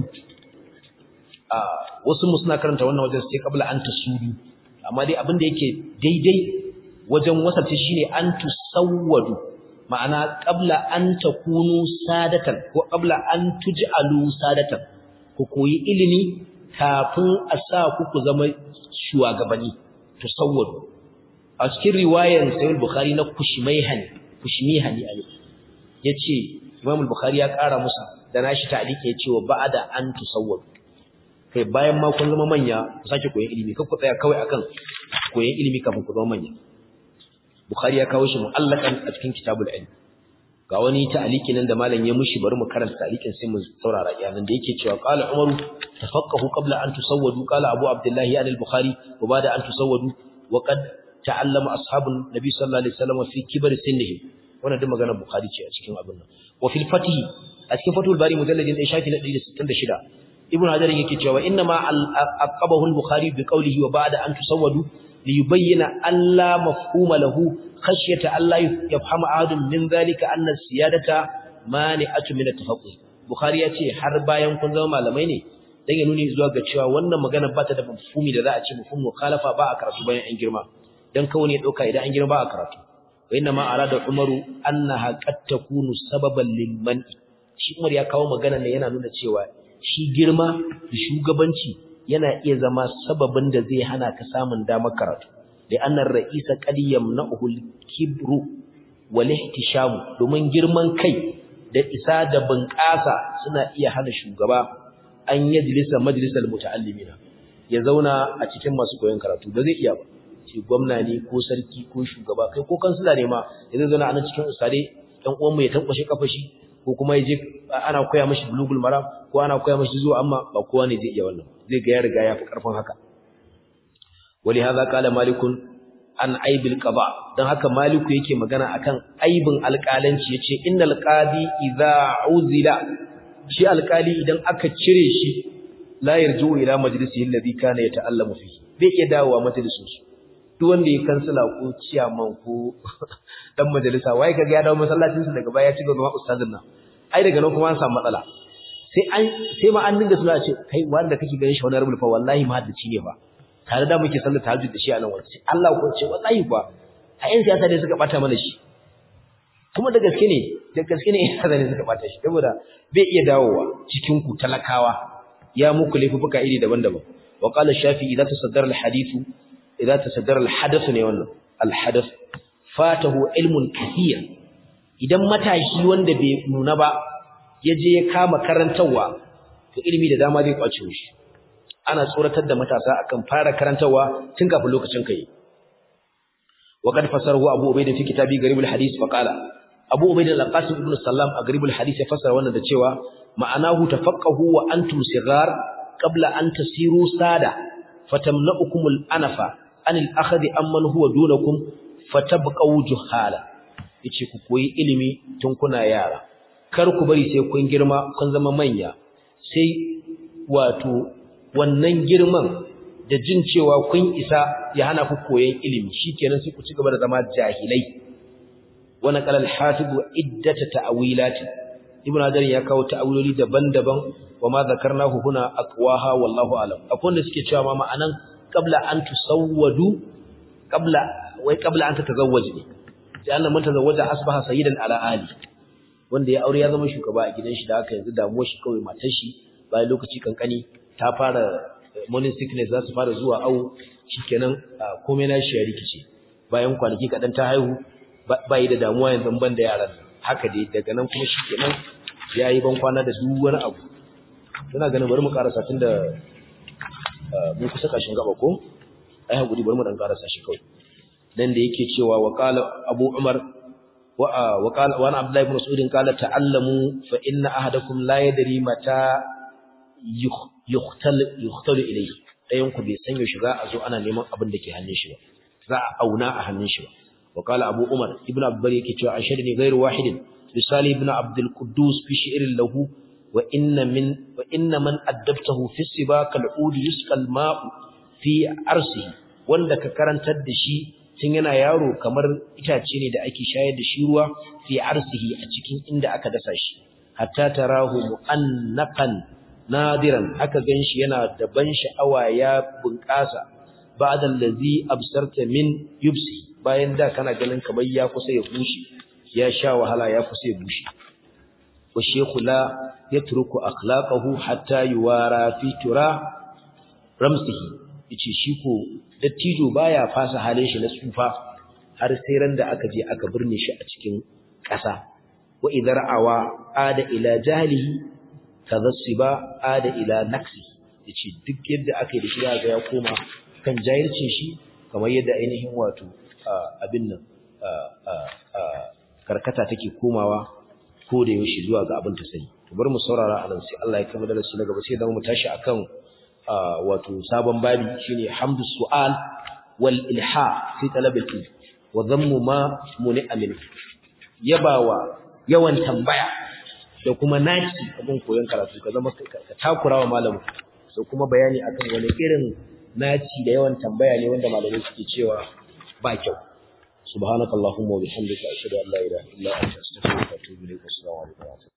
wasu mu suna karanta wannan wajen sai qabla an tusudu amma dai abin da yake daidai wajen wasafta shine an tusawwadu ma'ana qabla an takunu sadatan ko qabla an tuj'alu sadatan ku koyi ilimi kafin a sa ku ku zama shugabanni tusawwadu a cikin riwayar sahih bukhari na kushmayhani kushmihani ali yace imam bukhari ya kara musa da nashi ta'liqi yace wa ba'da an tusawwadu kai bayan ma kun zama manya ku sake koyon ilimi kar ku tsaya kawai akan koyon ilimi kafin ku zama manya Bukhari ya kawo shi mu'allakan a cikin kitabul ilm ga wani ta'aliki nan da malam ya mushi bari mu karanta ta'alikin sai mu saurara yanan da yake cewa qala umaru tafaqahu qabla an tusawwadu qala abu abdullah ya al-bukhari wa ba'da an tusawwadu wa qad ta'allama ashabun nabi sallallahu alaihi wasallam fi kibar sinnihim wannan duk magana bukhari ce a cikin abin nan wa fil fatih a cikin fatul bari mujalladin ɗaya shafi na 166 ibnu hajar yake cewa inna ma aqabahu al-bukhari bi qawlihi wa ba'da an tusawwadu liyubayyana alla mafhuma lahu khashyata alla yafhama ahadun min dhalika anna siyadata mani'atu min at-tafaqquh bukhari yace har bayan kun zama malamai ne dan ya nuni zuwa ga cewa wannan magana ba ta da mafhumi da za a ce mafhum mukhalafa ba a karatu bayan an girma dan kawai ne dauka idan an girma ba a karatu wa inna ma arada umaru annaha qad takunu sababan lil man'i shi umar ya kawo magana ne yana nuna cewa shi girma da shugabanci yana iya zama sababin da zai hana ka samun damar karatu da annar ra'isa qad yamna'uhu al-kibru wal ihtishamu domin girman kai da isa da bunƙasa suna iya hana shugaba an yajlisa majlisal muta'allimina ya zauna a cikin masu koyon karatu ba zai iya ba ce gwamna ne ko sarki ko shugaba kai ko kansila ne ma ya zai zauna a nan cikin usare ɗan uwanmu ya tankwashe kafashi ko kuma ya je ana koya mashi bulugul maram ko ana koya mashi zuwa amma ba kowa ne zai iya wannan zai ga ya riga ya fi karfin haka wali hadha qala malikun an aibil qada dan haka maliku yake magana akan aibin alƙalanci yace innal qadi idza uzila shi alƙali idan aka cire shi la yarju ila majlisihi alladhi kana yata'allamu fihi bai iya dawowa majalisin su duk wanda ya kansila ko ciyaman ko dan majalisa wai kaga ya dawo masallacin su daga baya ya ci gaba ustazin nan ai daga nan kuma an samu matsala sai an sai ma an dinga suna ce kai wanda kake ganin shi wani rubul fa wallahi mahaddaci ne fa tare da muke sallar tahajjud da shi a nan wurin sai Allah ko ce wallahi ba a yan siyasa ne suka bata mana shi kuma da gaske ne da gaske ne yan siyasa ne suka bata shi saboda bai iya dawowa cikin ku talakawa ya muku laifuka iri daban-daban wa qala shafi'i idza tasaddara al-hadithu idza tasaddara al-hadath ne wannan al-hadath fatahu ilmun kathir idan matashi wanda bai nuna ba ya je ya kama karantawa to ilimi da dama zai kwace shi ana tsoratar da matasa akan fara karantawa tun kafin lokacin kai wa kad fasarahu abu ubayda fi kitabi garibul hadith fa qala abu ubayda al-qasim ibn sallam a garibul hadith ya fasara wannan da cewa ma'anahu tafaqahu wa antum sigar qabla an tasiru sada fatamna'ukum al-anafa an al-akhd amman huwa dunakum fatabqaw juhala yace ku koyi ilimi tun kuna yara kar ku bari sai kun girma kun zama manya sai wato wannan girman da jin cewa kun isa ya hana ku koyon ilimi shikenan sai ku ci gaba da zama jahilai wannan qalal hafiz iddat ta'wilat ibn hajar ya kawo ta'awiloli daban-daban wa ma zakarnahu huna aqwaha wallahu alam akwai wanda suke cewa ma ma'anan qabla an tusawwadu qabla wai qabla an tatazawwaj ne sai Allah man tazawwaja asbaha sayyidan ala ali wanda ya aure ya zama shugaba a gidan shi da haka yanzu damuwar shi kawai matar shi bayan lokaci kankani ta fara morning sickness za su fara zuwa awu shikenan komai na shi ya rikice bayan kwanaki kadan ta haihu ba yi da damuwa yanzu ban da yaran haka dai daga nan kuma shikenan ya yi ban kwana da duk wani abu tana ganin bari mu karasa tun da mun kusa kashin gaba ko ai hakuri bari mu dan karasa shi kawai dan da yake cewa wa qala abu umar wa wa qala wa abdullah ibn mas'ud qala ta'allamu fa inna ahadakum la yadri mata yukhtal yukhtal ilayhi dayan ku bai san yaushe za a zo ana neman abin da ke hannun shi ba za a auna a hannun shi ba wa qala abu umar ibn abbar yake cewa ashadni ghairu wahidin misali ibn abdul quddus fi shi'rin lahu wa inna min wa inna man addabtahu fi sibaq al-ud yusqal ma'u fi arsihi wanda ka karantar da shi tun yana yaro kamar itace ne da ake shayar da shi ruwa fi arsihi a cikin inda aka dasa shi hatta tarahu mu'annaqan nadiran aka ganshi yana da ban sha'awa ya bunƙasa ba'da allazi absarta min yubsi bayan da kana ganin kamar ya kusa ya bushe ya sha wahala ya kusa ya bushe wa shaykhu la yatruku akhlaqahu hatta yuwara fi tura ramsihi yace shi ko dattijo baya fasa halin shi na tsufa har sai ran da aka je aka birne shi a cikin ƙasa wa idhar awa ada ila jahlihi kadhasiba ada ila naksi yace duk yadda aka yi da shi ga ya koma kan jahilcin shi kamar yadda ainihin wato abin nan karkata take komawa ko da yaushe zuwa ga abin ta sani to bari mu saurara anan sai Allah ya kama darasi na gaba sai dan mu tashi akan wato sabon babi shine hamdu su'al wal ilha fi talab al ilm wa dhammu ma muni'a min yabawa yawan tambaya da kuma naci abin koyon karatu ka zama ka takurawa malamin sai kuma bayani akan wani irin naci da yawan tambaya ne wanda malamai suke cewa ba kyau subhanakallahumma wa bihamdika ashhadu an la ilaha illa anta astaghfiruka wa atubu ilaik assalamu alaikum